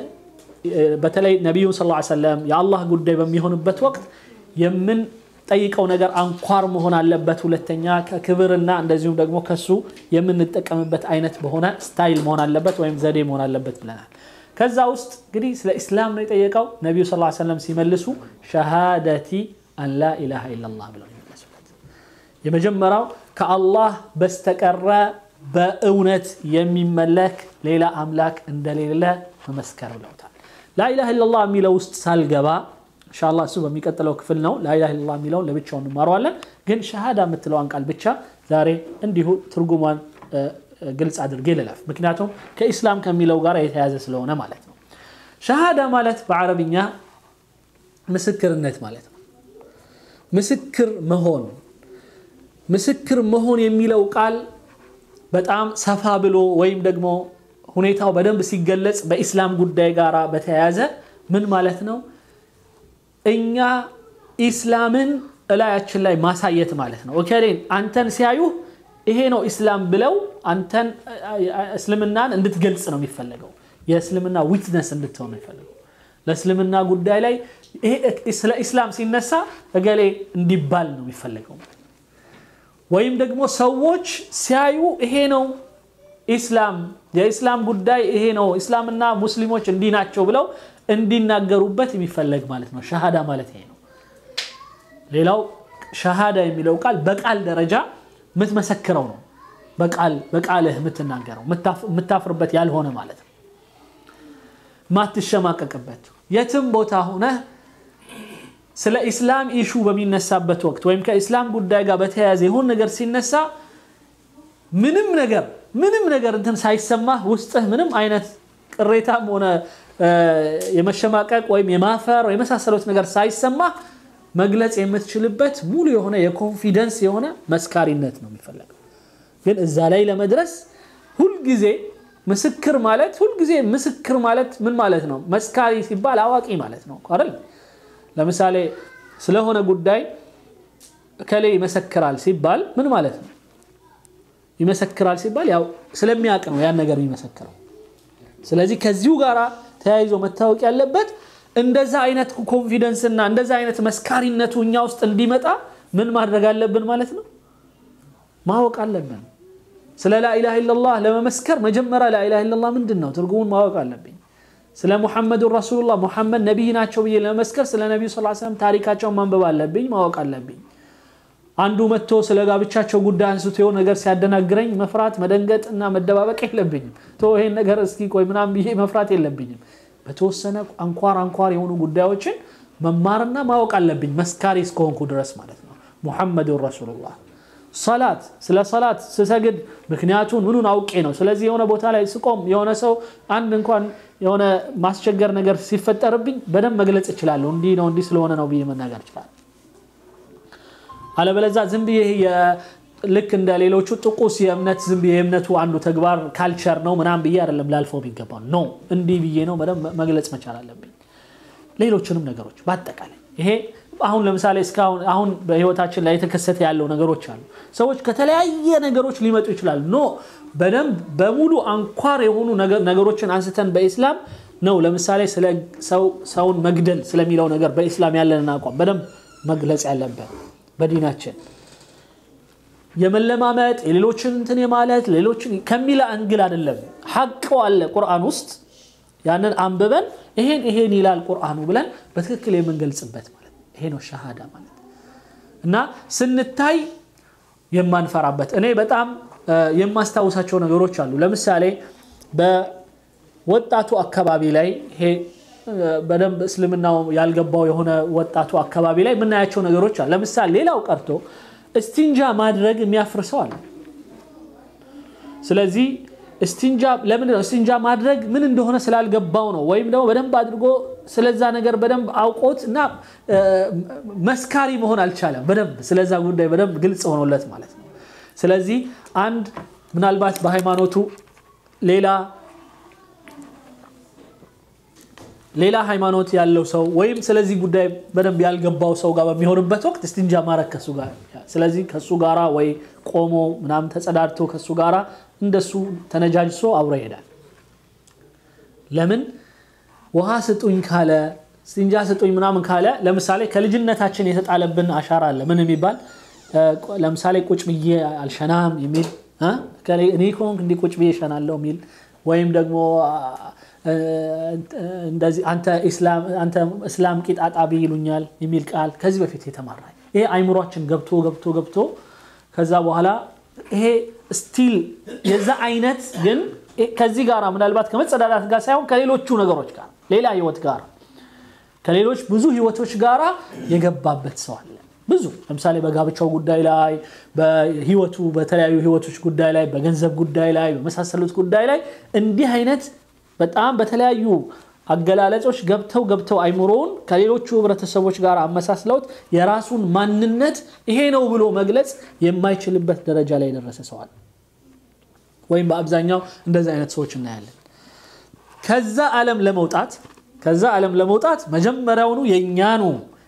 በተለይ ነቢዩን ስ ሰለም የአላህ ጉዳይ በሚሆንበት ወቅት የምንጠይቀው ነገር አንኳር መሆን አለበት። ሁለተኛ ከክብርና እንደዚሁም ደግሞ ከሱ የምንጠቀምበት አይነት በሆነ ስታይል መሆን አለበት ወይም ዘዴ መሆን አለበት ብለናል። ከዛ ውስጥ እንግዲህ ስለ ኢስላም ነው የጠየቀው። ነቢዩ ስ ሰለም ሲመልሱ ሸሃደቲ አን ላ ኢላሃ ኢላላህ ብለው የሚመልሱለት የመጀመሪያው ከአላህ በስተቀረ በእውነት የሚመለክ ሌላ አምላክ እንደሌለ መመስከር ብለውታል። ላኢላሃ ኢላላህ የሚለው ውስጥ ሳልገባ ኢንሻአላህ እሱ በሚቀጥለው ክፍል ነው። ላኢላሃ ኢላላህ የሚለውን ለብቻው እንማረዋለን። ግን ሸሃዳ የምትለዋን ቃል ብቻ ዛሬ እንዲሁ ትርጉሟን ግልጽ አድርጌ ልለፍ። ምክንያቱም ከኢስላም ከሚለው ጋር የተያዘ ስለሆነ ማለት ነው። ሸሃዳ ማለት በአረብኛ ምስክርነት ማለት ነው። ምስክር መሆን ምስክር መሆን የሚለው ቃል በጣም ሰፋ ብሎ ወይም ደግሞ ሁኔታው በደንብ ሲገለጽ በኢስላም ጉዳይ ጋር በተያያዘ ምን ማለት ነው? እኛ ኢስላምን እላያችን ላይ ማሳየት ማለት ነው። ኦኬሌን አንተን ሲያዩ ይሄ ነው ኢስላም ብለው አንተን እስልምናን እንድትገልጽ ነው የሚፈለገው። የእስልምና ዊትነስ እንድትሆን ነው የሚፈለገው። ለእስልምና ጉዳይ ላይ ስለ ኢስላም ሲነሳ እገሌ እንዲባል ነው የሚፈለገው። ወይም ደግሞ ሰዎች ሲያዩ ይሄ ነው ኢስላም የኢስላም ጉዳይ ይሄ ነው፣ ኢስላምና ሙስሊሞች እንዲህ ናቸው ብለው እንዲናገሩበት የሚፈለግ ማለት ነው። ሸሃዳ ማለት ይሄ ነው። ሌላው ሸሃዳ የሚለው ቃል በቃል ደረጃ የምትመሰክረው ነው። በቃል በቃልህ የምትናገረው የምታፍርበት ያልሆነ ማለት ነው። ማትሸማቀቅበት የትም ቦታ ሆነህ ስለ ኢስላም ኢሹ በሚነሳበት ወቅት ወይም ከኢስላም ጉዳይ ጋር በተያያዘ የሆን ነገር ሲነሳ ምንም ነገር ምንም ነገር እንትን ሳይሰማህ ውስጥህ ምንም አይነት ቅሬታም ሆነ የመሸማቀቅ ወይም የማፈር የመሳሰሉት ነገር ሳይሰማህ መግለጽ የምትችልበት ሙሉ የሆነ የኮንፊደንስ የሆነ መስካሪነት ነው የሚፈለገው። ግን እዛ ላይ ለመድረስ ሁልጊዜ ምስክር ማለት ሁልጊዜ ምስክር ማለት ምን ማለት ነው? መስካሪ ሲባል አዋቂ ማለት ነው አይደል? ለምሳሌ ስለሆነ ጉዳይ እከሌ ይመሰክራል ሲባል ምን ማለት ነው? ይመሰክራል ሲባል ያው ስለሚያውቅ ነው ያን ነገር የሚመሰክረው። ስለዚህ ከዚሁ ጋር ተያይዞ መታወቅ ያለበት እንደዛ አይነት ኮንፊደንስ እና እንደዛ አይነት መስካሪነቱ እኛ ውስጥ እንዲመጣ ምን ማድረግ አለብን ማለት ነው? ማወቅ አለብን። ስለ ላኢላሃ ኢለላህ ለመመስከር መጀመሪያ ላኢላሃ ኢለላህ ምንድን ነው ትርጉሙን ማወቅ አለብኝ። ስለ ሙሐመዱን ረሱሉላህ ሙሐመድ ነቢይ ናቸው ብዬ ለመመስከር ስለ ነቢዩ ስ ሰለም ታሪካቸውን ማንበብ አለብኝ፣ ማወቅ አለብኝ። አንዱ መጥቶ ስለ ጋብቻቸው ጉዳይ አንስቶ የሆነ ነገር ሲያደናግረኝ መፍራት መደንገጥ እና መደባበቅ የለብኝም። ቶ ይሄን ነገር እስኪ ቆይ ምናምን ብዬ መፍራት የለብኝም። በተወሰነ አንኳር አንኳር የሆኑ ጉዳዮችን መማርና ማወቅ አለብኝ መስካሪ እስከሆንኩ ድረስ ማለት ነው። ሙሐመዱን ረሱሉላህ ሰላት ስለ ሰላት ስሰግድ ምክንያቱን ምኑን አውቄ ነው። ስለዚህ የሆነ ቦታ ላይ ስቆም የሆነ ሰው አንድ እንኳን የሆነ ማስቸገር ነገር ሲፈጠርብኝ በደንብ መግለጽ እችላለሁ። እንዲህ ነው እንዲህ ስለሆነ ነው ብዬ መናገር እችላለሁ። አለበለዛ ዝም ብዬ ልክ እንደ ሌሎቹ ጥቁስ የእምነት ዝም ብዬ የእምነቱ አንዱ ተግባር ካልቸር ነው ምናምን ብዬ አይደለም ላልፈው የሚገባው ኖ እንዲህ ብዬ ነው በደንብ መግለጽ መቻል አለብኝ። ሌሎችንም ነገሮች በአጠቃላይ ይሄ አሁን ለምሳሌ እስካሁን አሁን በህይወታችን ላይ የተከሰተ ያለው ነገሮች አሉ። ሰዎች ከተለያየ ነገሮች ሊመጡ ይችላሉ። ኖ በደንብ በሙሉ አንኳር የሆኑ ነገሮችን አንስተን በኢስላም ነው ለምሳሌ ስለ ሰውን መግደል ስለሚለው ነገር በኢስላም ያለንን አቋም በደንብ መግለጽ ያለበት በዲናችን የመለማመጥ የሌሎችን እንትን የማለት ሌሎችን ከሚል አንግል አይደለም። ሐቅ አለ ቁርአን ውስጥ ያንን አንብበን ይሄን ይሄን ይላል ቁርአኑ ብለን በትክክል የምንገልጽበት ማለት ይሄ ነው ሸሃዳ ማለት እና ስንታይ የማንፈራበት እኔ በጣም የማስታውሳቸው ነገሮች አሉ። ለምሳሌ በወጣቱ አካባቢ ላይ ይሄ በደንብ እስልምናው ያልገባው የሆነ ወጣቱ አካባቢ ላይ የምናያቸው ነገሮች አሉ። ለምሳሌ ሌላው ቀርቶ እስቲንጃ ማድረግ የሚያፍር ሰው አለ። ስለዚህ እስቲንጃ ለምንድን ነው እስቲንጃ ማድረግ ምን እንደሆነ ስላልገባው ነው። ወይም ደግሞ በደንብ አድርጎ ስለዛ ነገር በደንብ አውቆት እና መስካሪ መሆን አልቻለም። በደንብ ስለዛ ጉዳይ በደንብ ግልጽ ሆኖለት ማለት ነው። ስለዚህ አንድ ምናልባት በሃይማኖቱ ሌላ ሌላ ሃይማኖት ያለው ሰው ወይም ስለዚህ ጉዳይ በደንብ ያልገባው ሰው ጋር በሚሆንበት ወቅት እስቲንጃ ማድረግ ከሱ ጋር ስለዚህ ከሱ ጋራ ወይ ቆሞ ምናምን ተጸዳድቶ ከሱ ጋራ እንደሱ ተነጃጅሶ አብሮ ይሄዳል። ለምን ውሃ ስጡኝ ካለ እስቲንጃ ስጡኝ ምናምን ካለ ለምሳሌ ከልጅነታችን የተጣለብን አሻራ አለ። ምን የሚባል ለምሳሌ ቁጭ ብዬ አልሸናም የሚል እኔ ከሆንክ እንዲህ ቁጭ ብዬ እሸናለሁ የሚል ወይም ደግሞ እንደዚህ አንተ እስላም ቂጥ አጣቢ ይሉኛል የሚል ቃል ከዚህ በፊት የተማራ ይሄ አይምሯችን ገብቶ ገብቶ ገብቶ ከዛ በኋላ ይሄ ስቲል የዛ አይነት ግን ከዚህ ጋር ምናልባት ከመጸዳዳት ጋር ሳይሆን ከሌሎቹ ነገሮች ጋር ሌላ ህይወት ጋር ከሌሎች ብዙ ህይወቶች ጋር የገባበት ሰው አለ። ብዙ ለምሳሌ በጋብቻው ጉዳይ ላይ በህይወቱ በተለያዩ ህይወቶች ጉዳይ ላይ በገንዘብ ጉዳይ ላይ በመሳሰሉት ጉዳይ ላይ እንዲህ አይነት በጣም በተለያዩ አገላለጾች ገብተው ገብተው አይምሮውን ከሌሎቹ ህብረተሰቦች ጋር አመሳስለውት የራሱን ማንነት ይሄ ነው ብሎ መግለጽ የማይችልበት ደረጃ ላይ የደረሰ ሰዋል ወይም በአብዛኛው እንደዚህ አይነት ሰዎች እናያለን። ከዛ ዓለም ለመውጣት ከዛ ዓለም ለመውጣት መጀመሪያውኑ የእኛኑ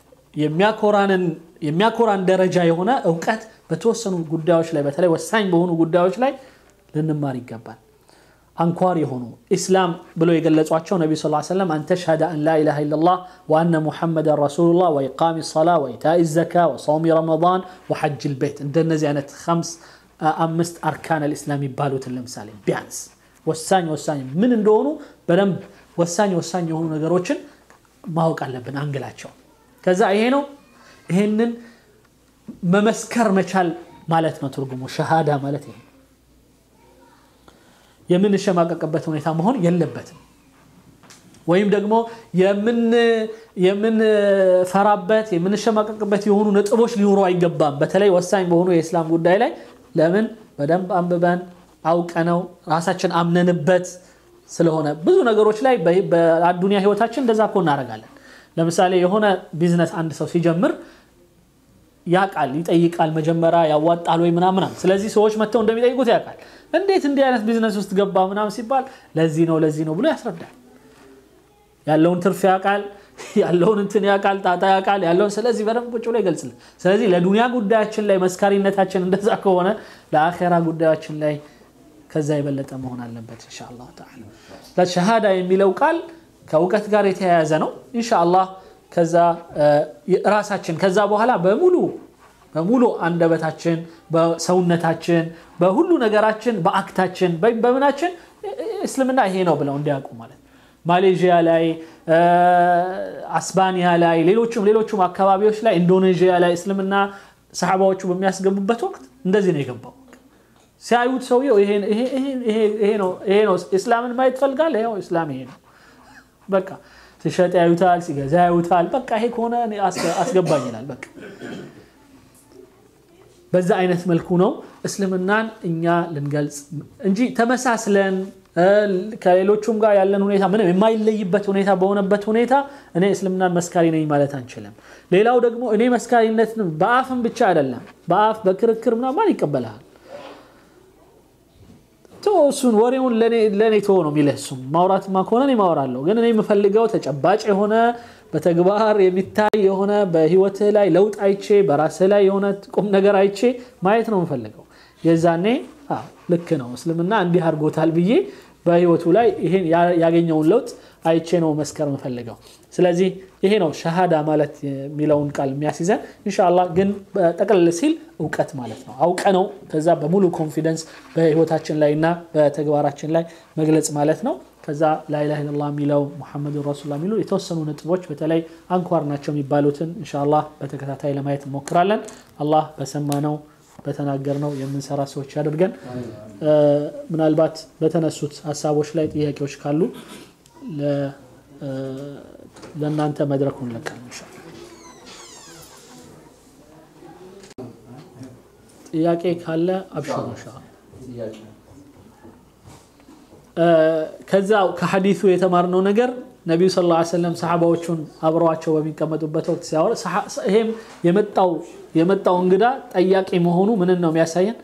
የሚያኮራን ደረጃ የሆነ እውቀት በተወሰኑ ጉዳዮች ላይ በተለይ ወሳኝ በሆኑ ጉዳዮች ላይ ልንማር ይገባል። አንኳር የሆኑ ኢስላም ብለው የገለጿቸው ነቢ ስ ሰለም አንተ ሸሃደ አን ላኢላሃ ኢለላህ ወአነ ሙሐመድን ረሱሉላህ ወኢቃሚ ሰላ ወኢታኢ ዘካ ወሰውሚ ረመዳን ወሐጅ ልቤት እንደነዚህ አይነት አምስት አርካን ልእስላም የሚባሉትን ለምሳሌ ቢያንስ ወሳኝ ወሳኝ ምን እንደሆኑ በደንብ ወሳኝ ወሳኝ የሆኑ ነገሮችን ማወቅ አለብን አንግላቸው ከዛ ይሄ ነው ይሄንን መመስከር መቻል ማለት ነው ትርጉሙ ሸሃዳ ማለት ይሄ የምንሸማቀቅበት ሁኔታ መሆን የለበትም ወይም ደግሞ የምንፈራበት የምንሸማቀቅበት የሆኑ ነጥቦች ሊኖሩ አይገባም በተለይ ወሳኝ በሆኑ የእስላም ጉዳይ ላይ ለምን በደንብ አንብበን አውቀነው ራሳችን አምነንበት ስለሆነ ብዙ ነገሮች ላይ በአዱኒያ ህይወታችን እንደዛ እኮ እናደርጋለን ለምሳሌ የሆነ ቢዝነስ አንድ ሰው ሲጀምር ያቃል ይጠይቃል መጀመሪያ ያዋጣል ወይ ምናምን ስለዚህ ሰዎች መጥተው እንደሚጠይቁት ያውቃል እንዴት እንዲህ አይነት ቢዝነስ ውስጥ ገባ ምናምን ሲባል ለዚህ ነው ለዚህ ነው ብሎ ያስረዳል ያለውን ትርፍ ያውቃል ያለውን እንትን ያውቃል ጣጣ ያውቃል ያለውን ስለዚህ በደንብ ቁጭ ብሎ ይገልጽል ስለዚህ ለዱንያ ጉዳያችን ላይ መስካሪነታችን እንደዛ ከሆነ ለአኼራ ጉዳያችን ላይ ከዛ የበለጠ መሆን አለበት ኢንሻአላህ ተዓላ ሸሃዳ የሚለው ቃል ከእውቀት ጋር የተያያዘ ነው ኢንሻአላህ ከዛ ራሳችን ከዛ በኋላ በሙሉ በሙሉ አንደበታችን በሰውነታችን በሁሉ ነገራችን በአክታችን በምናችን እስልምና ይሄ ነው ብለው እንዲያውቁ ማለት ማሌዥያ ላይ አስባኒያ ላይ ሌሎቹም ሌሎቹም አካባቢዎች ላይ ኢንዶኔዥያ ላይ እስልምና ሰሓባዎቹ በሚያስገቡበት ወቅት እንደዚህ ነው የገባው ሲያዩት ሰውየው ይሄ ነው እስላምን ማየት ፈልጋል ይኸው እስላም ይሄ ነው በቃ ሲሸጥ ያዩታል ሲገዛ ያዩታል በቃ ይሄ ከሆነ አስገባኝ ይላል በቃ በዛ አይነት መልኩ ነው እስልምናን እኛ ልንገልጽ እንጂ ተመሳስለን ከሌሎቹም ጋር ያለን ሁኔታ ምንም የማይለይበት ሁኔታ በሆነበት ሁኔታ እኔ እስልምናን መስካሪ ነኝ ማለት አንችልም ሌላው ደግሞ እኔ መስካሪነትን በአፍም ብቻ አይደለም በአፍ በክርክር ምናምን ይቀበልሃል እሱን ወሬውን ለእኔ ቶ ነው የሚልህ እሱም ማውራትማ ከሆነ እኔ ማወራለሁ ግን እኔ የምፈልገው ተጨባጭ የሆነ በተግባር የሚታይ የሆነ በህይወትህ ላይ ለውጥ አይቼ በራስህ ላይ የሆነ ቁም ነገር አይቼ ማየት ነው የምፈልገው የዛኔ ልክ ነው እስልምና እንዲህ አድርጎታል ብዬ በህይወቱ ላይ ይሄን ያገኘውን ለውጥ አይቼ ነው መስከር የምፈልገው ስለዚህ ይሄ ነው ሸሃዳ ማለት የሚለውን ቃል የሚያስይዘን እንሻላ ግን ጠቅልል ሲል እውቀት ማለት ነው አውቀ ነው ከዛ በሙሉ ኮንፊደንስ በህይወታችን ላይ እና በተግባራችን ላይ መግለጽ ማለት ነው ከዛ ላኢላሃ ኢለላህ የሚለው ሙሐመድ ረሱላ የሚሉ የተወሰኑ ነጥቦች በተለይ አንኳር ናቸው የሚባሉትን እንሻላ በተከታታይ ለማየት እንሞክራለን አላህ በሰማነው በተናገርነው የምንሰራ ሰዎች ያደርገን ምናልባት በተነሱት ሀሳቦች ላይ ጥያቄዎች ካሉ ለእናንተ መድረኩን ለቃል ጥያቄ ካለ አብሽሩ እንሻ ከዛ ከሐዲሱ የተማርነው ነገር ነቢዩ ስ ላ ሰለም ሰሓባዎቹን አብረዋቸው በሚቀመጡበት ወቅት ሲያወራ ይሄም የመጣው እንግዳ ጠያቂ መሆኑ ምንን ነው የሚያሳየን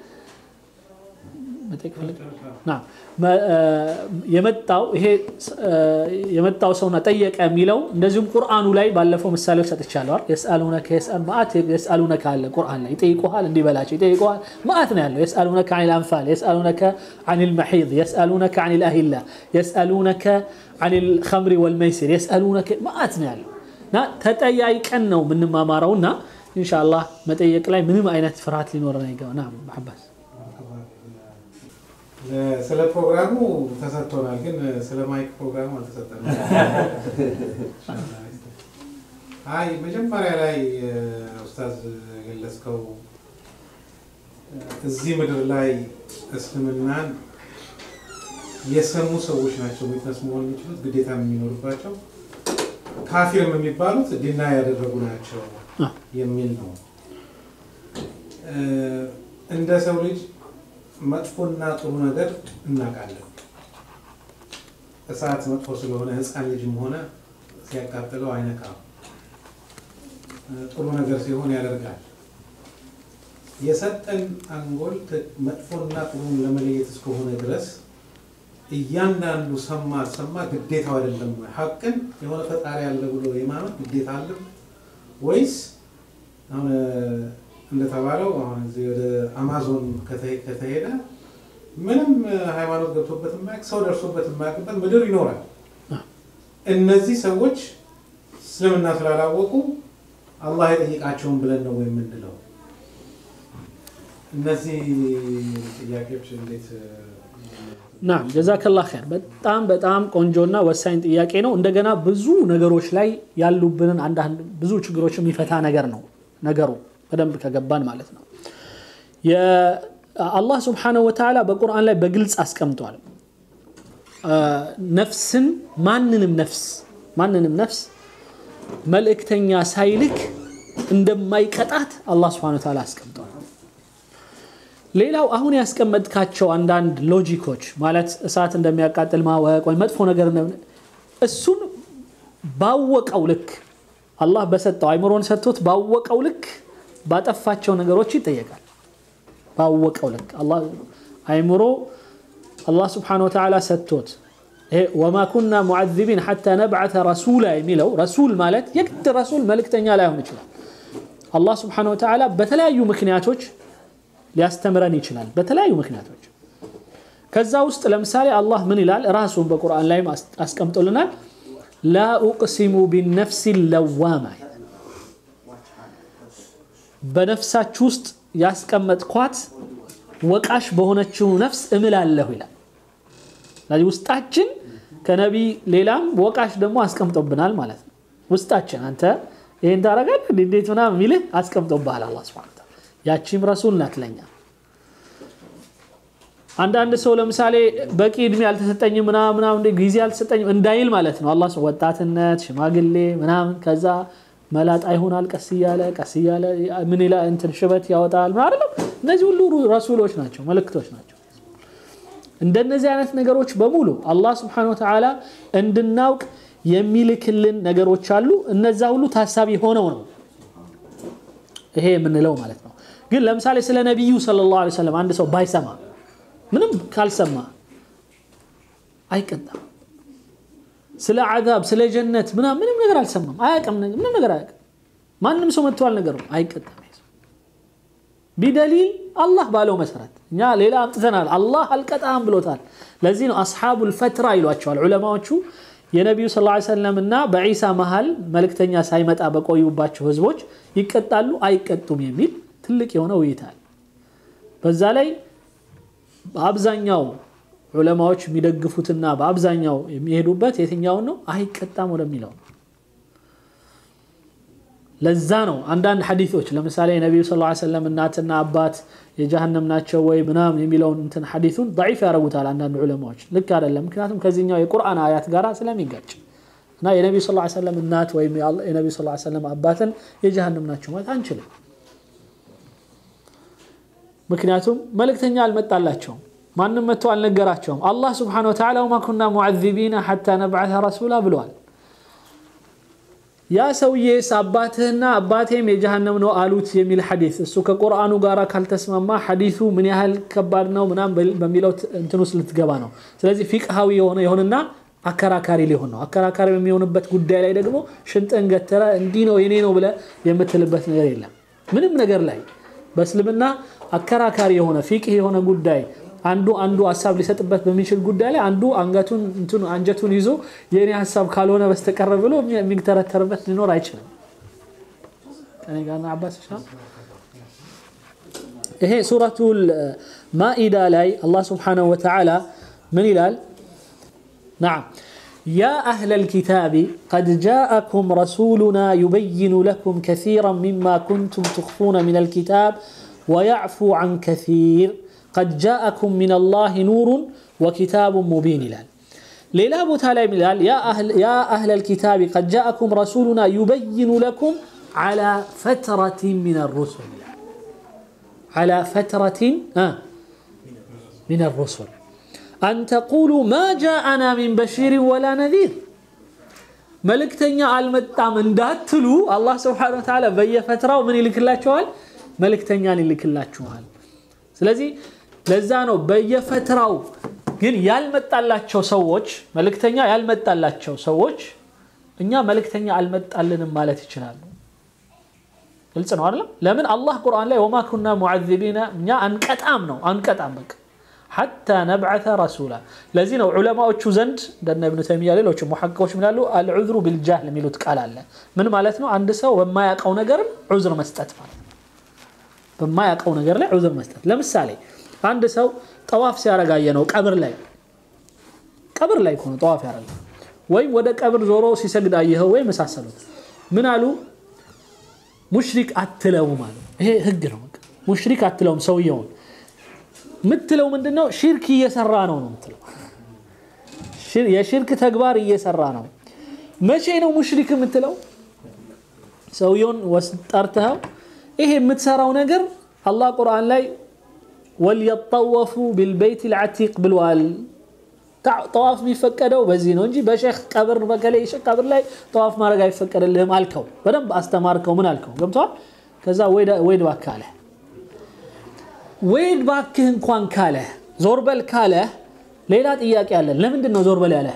የመጣው ይሄ የመጣው ሰውና ጠየቀ የሚለው እንደዚሁም ቁርአኑ ላይ ባለፈው ምሳሌዎች ሰጥቻለሁ የስአሉነከ ማአት የስአሉነከ አለ ቁርአን ላይ ይጠይቁሃል እንዲበላቸው ይጠይቁሃል ማአት ነው ያለው የስአሉነከ አን ልአንፋል የስአሉነከ አን ልመሒድ የስአሉነከ አን ልአሂላ የስአሉነከ አን ልከምሪ ወልመይሲር የስአሉነከ ማአት ነው ያለው እና ተጠያይቀን ነው የምንማማረው እና ኢንሻአላህ መጠየቅ ላይ ምንም አይነት ፍርሃት ሊኖረን አይገባ ና መሐባስ ስለ ፕሮግራሙ ተሰጥቶናል፣ ግን ስለ ማይክ ፕሮግራሙ አልተሰጠንም። አይ መጀመሪያ ላይ ኡስታዝ የገለጽከው እዚህ ምድር ላይ እስልምናን የሰሙ ሰዎች ናቸው ዊትነስ መሆን የሚችሉት ግዴታ የሚኖርባቸው ካፊርም የሚባሉት ዲና ያደረጉ ናቸው የሚል ነው። እንደ ሰው ልጅ መጥፎና ጥሩ ነገር እናውቃለን። እሳት መጥፎ ስለሆነ ሕፃን ልጅም ሆነ ሲያቃጥለው አይነካም። ጥሩ ነገር ሲሆን ያደርጋል። የሰጠን አንጎል መጥፎና ጥሩን ለመለየት እስከሆነ ድረስ እያንዳንዱ ሰማ አልሰማ ግዴታው አይደለም ወይ? ሀቅን የሆነ ፈጣሪ ያለ ብሎ የማመን ግዴታ አለ ወይስ አሁን እንደተባለው አሁን እዚህ ወደ አማዞን ከተሄደ ምንም ሃይማኖት ገብቶበት የማያውቅ ሰው ደርሶበት የማያውቅበት ምድር ይኖራል። እነዚህ ሰዎች እስልምና ስላላወቁ አላህ የጠይቃቸውን ብለን ነው የምንለው። እነዚህ ጥያቄዎች እንዴት ናም ጀዛከላ ኸይር። በጣም በጣም ቆንጆና ወሳኝ ጥያቄ ነው። እንደገና ብዙ ነገሮች ላይ ያሉብንን አንዳንድ ብዙ ችግሮች የሚፈታ ነገር ነው ነገሩ በደንብ ከገባን ማለት ነው። አላህ ስብሓነሁ ወተዓላ በቁርአን ላይ በግልጽ አስቀምጧል። ነፍስን ማንንም ነፍስ ማንንም ነፍስ መልእክተኛ ሳይልክ እንደማይቀጣት አላህ ስብሓነሁ ወተዓላ አስቀምጧል። ሌላው አሁን ያስቀመጥካቸው አንዳንድ ሎጂኮች ማለት እሳት እንደሚያቃጥል ማወቅ ወይም መጥፎ ነገር እሱን ባወቀው ልክ አላህ በሰጠው አይምሮን ሰጥቶት ባወቀው ልክ ባጠፋቸው ነገሮች ይጠየቃል። ባወቀው ልክ አይምሮ አላህ ስብሓነሁ ወተዓላ ሰጥቶት ወማ ኩና ሙዓዚቢን ሐታ ነብዓተ ረሱላ የሚለው ረሱል ማለት የግድ ረሱል መልእክተኛ ላይሆን ይችላል። አላህ ስብሓነሁ ወተዓላ በተለያዩ ምክንያቶች ሊያስተምረን ይችላል። በተለያዩ ምክንያቶች ከዛ ውስጥ ለምሳሌ አላህ ምን ይላል? ራሱን በቁርአን ላይ አስቀምጦልናል። ላ ኡቅሲሙ ቢነፍሲ ለዋማ በነፍሳችሁ ውስጥ ያስቀመጥኳት ወቃሽ በሆነችው ነፍስ እምላለሁ ይላል። ስለዚህ ውስጣችን ከነቢይ ሌላም ወቃሽ ደግሞ አስቀምጦብናል ማለት ነው። ውስጣችን አንተ ይህን ታደርጋለህ እንዴት ምናምን የሚልህ አስቀምጦብሃል አላህ ሱብሓነሁ ወተዓላ። ያቺም ረሱል ናት ለኛ። አንዳንድ ሰው ለምሳሌ በቂ እድሜ አልተሰጠኝም ምናምን ጊዜ አልተሰጠኝም እንዳይል ማለት ነው። አላህ ወጣትነት፣ ሽማግሌ ምናምን ከዛ መላጣ ይሆናል ቀስ እያለ ቀስ እያለ ምን ይላል እንትን ሽበት ያወጣል ምን አይደለም። እነዚህ ሁሉ ረሱሎች ናቸው፣ መልእክቶች ናቸው። እንደነዚህ አይነት ነገሮች በሙሉ አላህ ስብሐነሁ ወተዓላ እንድናውቅ የሚልክልን ነገሮች አሉ። እነዛ ሁሉ ታሳቢ ሆነው ነው ይሄ የምንለው ማለት ነው። ግን ለምሳሌ ስለ ነቢዩ ሰለላሁ ዐለይሂ ወሰለም አንድ ሰው ባይሰማ ምንም ካልሰማ አይቀጣም። ስለ አዛብ ስለ ጀነት ምናምን ምንም ነገር አልሰማም፣ አያውቅም፣ ምንም ነገር አያውቅም። ማንም ሰው መጥቶ አልነገረውም፣ አይቀጣም። ቢደሊል አላህ ባለው መሰረት እኛ ሌላ አምጥተናል፣ አላህ አልቀጣም ብሎታል። ለዚህ ነው አስሓቡል ፈትራ ይሏቸዋል ዑለማዎቹ የነቢዩ ስ ሰለም እና በዒሳ መሃል መልእክተኛ ሳይመጣ በቆዩባቸው ህዝቦች ይቀጣሉ አይቀጡም የሚል ትልቅ የሆነ ውይይት አለ። በዛ ላይ በአብዛኛው ዑለማዎች የሚደግፉትና በአብዛኛው የሚሄዱበት የትኛውን ነው? አይቀጣም ወደሚለው ነው። ለዛ ነው አንዳንድ ሐዲቶች ለምሳሌ የነቢዩ ስ ሰለም እናትና አባት የጀሃነም ናቸው ወይ ምናምን የሚለውን እንትን ሐዲቱን ضعيف ያደርጉታል አንዳንድ ዑለማዎች። ልክ አይደለም፣ ምክንያቱም ከዚህኛው የቁርአን አያት ጋር ስለሚጋጭ እና የነቢዩ ስ ሰለም እናት ወይም የነቢዩ ስ ሰለም አባትን የጀሃነም ናቸው ማለት አንችልም። ምክንያቱም መልእክተኛ አልመጣላቸውም። ማንም መጥቶ አልነገራቸውም። አላህ ስብሓነሁ ወተዓላ ወማ ኩና ሙዓዚቢና ሐታ ነብዓተ ረሱላ ብለዋል። ያ ሰውዬስ አባትህና አባቴም የጀሃነም ነው አሉት የሚል ሐዲስ እሱ ከቁርአኑ ጋር ካልተስማማ ሐዲሱ ምን ያህል ከባድ ነው ምናም በሚለው እንትን ውስጥ ልትገባ ነው። ስለዚህ ፊቅሃዊ የሆነ የሆንና አከራካሪ ሊሆን ነው። አከራካሪ በሚሆንበት ጉዳይ ላይ ደግሞ ሽንጥን ገተረ እንዲህ ነው የኔ ነው ብለህ የምትልበት ነገር የለም። ምንም ነገር ላይ በእስልምና አከራካሪ የሆነ ፊቅህ የሆነ ጉዳይ አንዱ አንዱ ሀሳብ ሊሰጥበት በሚችል ጉዳይ ላይ አንዱ አንገቱን እንትኑ አንጀቱን ይዞ የእኔ ሀሳብ ካልሆነ በስተቀር ብሎ የሚተረተርበት ሊኖር አይችልም። ከኔ ጋር ነው አባስ ይችላል። ይሄ ሱረቱል ማኢዳ ላይ አላህ ስብሓነሁ ወተዓላ ምን ይላል? نعم يا أهل الكتاب قد جاءكم رسولنا يبين لكم كثيرا مما كنتم تخفون من الكتاب ويعفو عن كثير قد جاءكم من الله نور وكتاب مبين لال ليلا بوتالا ملال يا أهل, يا أهل الكتاب قد جاءكم رسولنا يبين لكم على فترة من الرسل على فترة آه من الرسل أن تقولوا ما جاءنا من بشير ولا نذير መልእክተኛ አልመጣም እንዳትሉ አላህ ስብሓነሁ ወተዓላ በየፈትራው ምን ይልክላችኋል? መልእክተኛን ይልክላችኋል። ስለዚህ ለዛ ነው በየፈትራው ግን ያልመጣላቸው ሰዎች መልእክተኛ ያልመጣላቸው ሰዎች እኛ መልእክተኛ አልመጣልንም ማለት ይችላሉ። ግልጽ ነው አይደለም? ለምን አላህ ቁርአን ላይ ወማ ኩና ሙዓዚቢና እኛ አንቀጣም ነው አንቀጣም በቃ ሐታ ነብዓተ ረሱላ። ለዚህ ነው ዑለማዎቹ ዘንድ እንደነ እብኑ ተይሚያ ሌሎች ሙሐቂቆች ምላሉ አልዑዝሩ ቢልጃህል የሚሉት ቃል አለ። ምን ማለት ነው? አንድ ሰው በማያውቀው ነገርም ዑዝር መስጠት ማለት ነው። በማያውቀው ነገር ላይ ዑዝር መስጠት። ለምሳሌ አንድ ሰው ጠዋፍ ሲያረጋየ ነው ቀብር ላይ ቀብር ላይ ከሆነ ጠዋፍ ያረጋ ወይም ወደ ቀብር ዞሮ ሲሰግድ አየኸው ወይም መሳሰሉት ምን አሉ? ሙሽሪክ አትለውም አሉ። ይሄ ህግ ነው። ሙሽሪክ አትለውም ሰውየውን ምትለው ምንድን ነው? ሽርክ እየሰራ ነው ነው ምትለው። የሽርክ ተግባር እየሰራ ነው። መቼ ነው ሙሽሪክ የምትለው? ሰውየውን ጠርተኸው ይሄ የምትሰራው ነገር አላህ ቁርአን ላይ ወልየጠወፉ ቢልበይት ልዓቲቅ ብለዋል። ጠዋፍ የሚፈቀደው በዚህ ነው እንጂ በሼክ ቀብር በከላይ ሼክ ቀብር ላይ ጠዋፍ ማድረግ አይፈቀድልህም አልከው። በደንብ አስተማርከው። ምን አልከው? ገብተዋል። ከዛ ወይድ እባክህ አለ ወይድ እባክህ እንኳን ካለ ዞር በል ካለ ሌላ ጥያቄ አለ። ለምንድን ነው ዞር በል ያለ?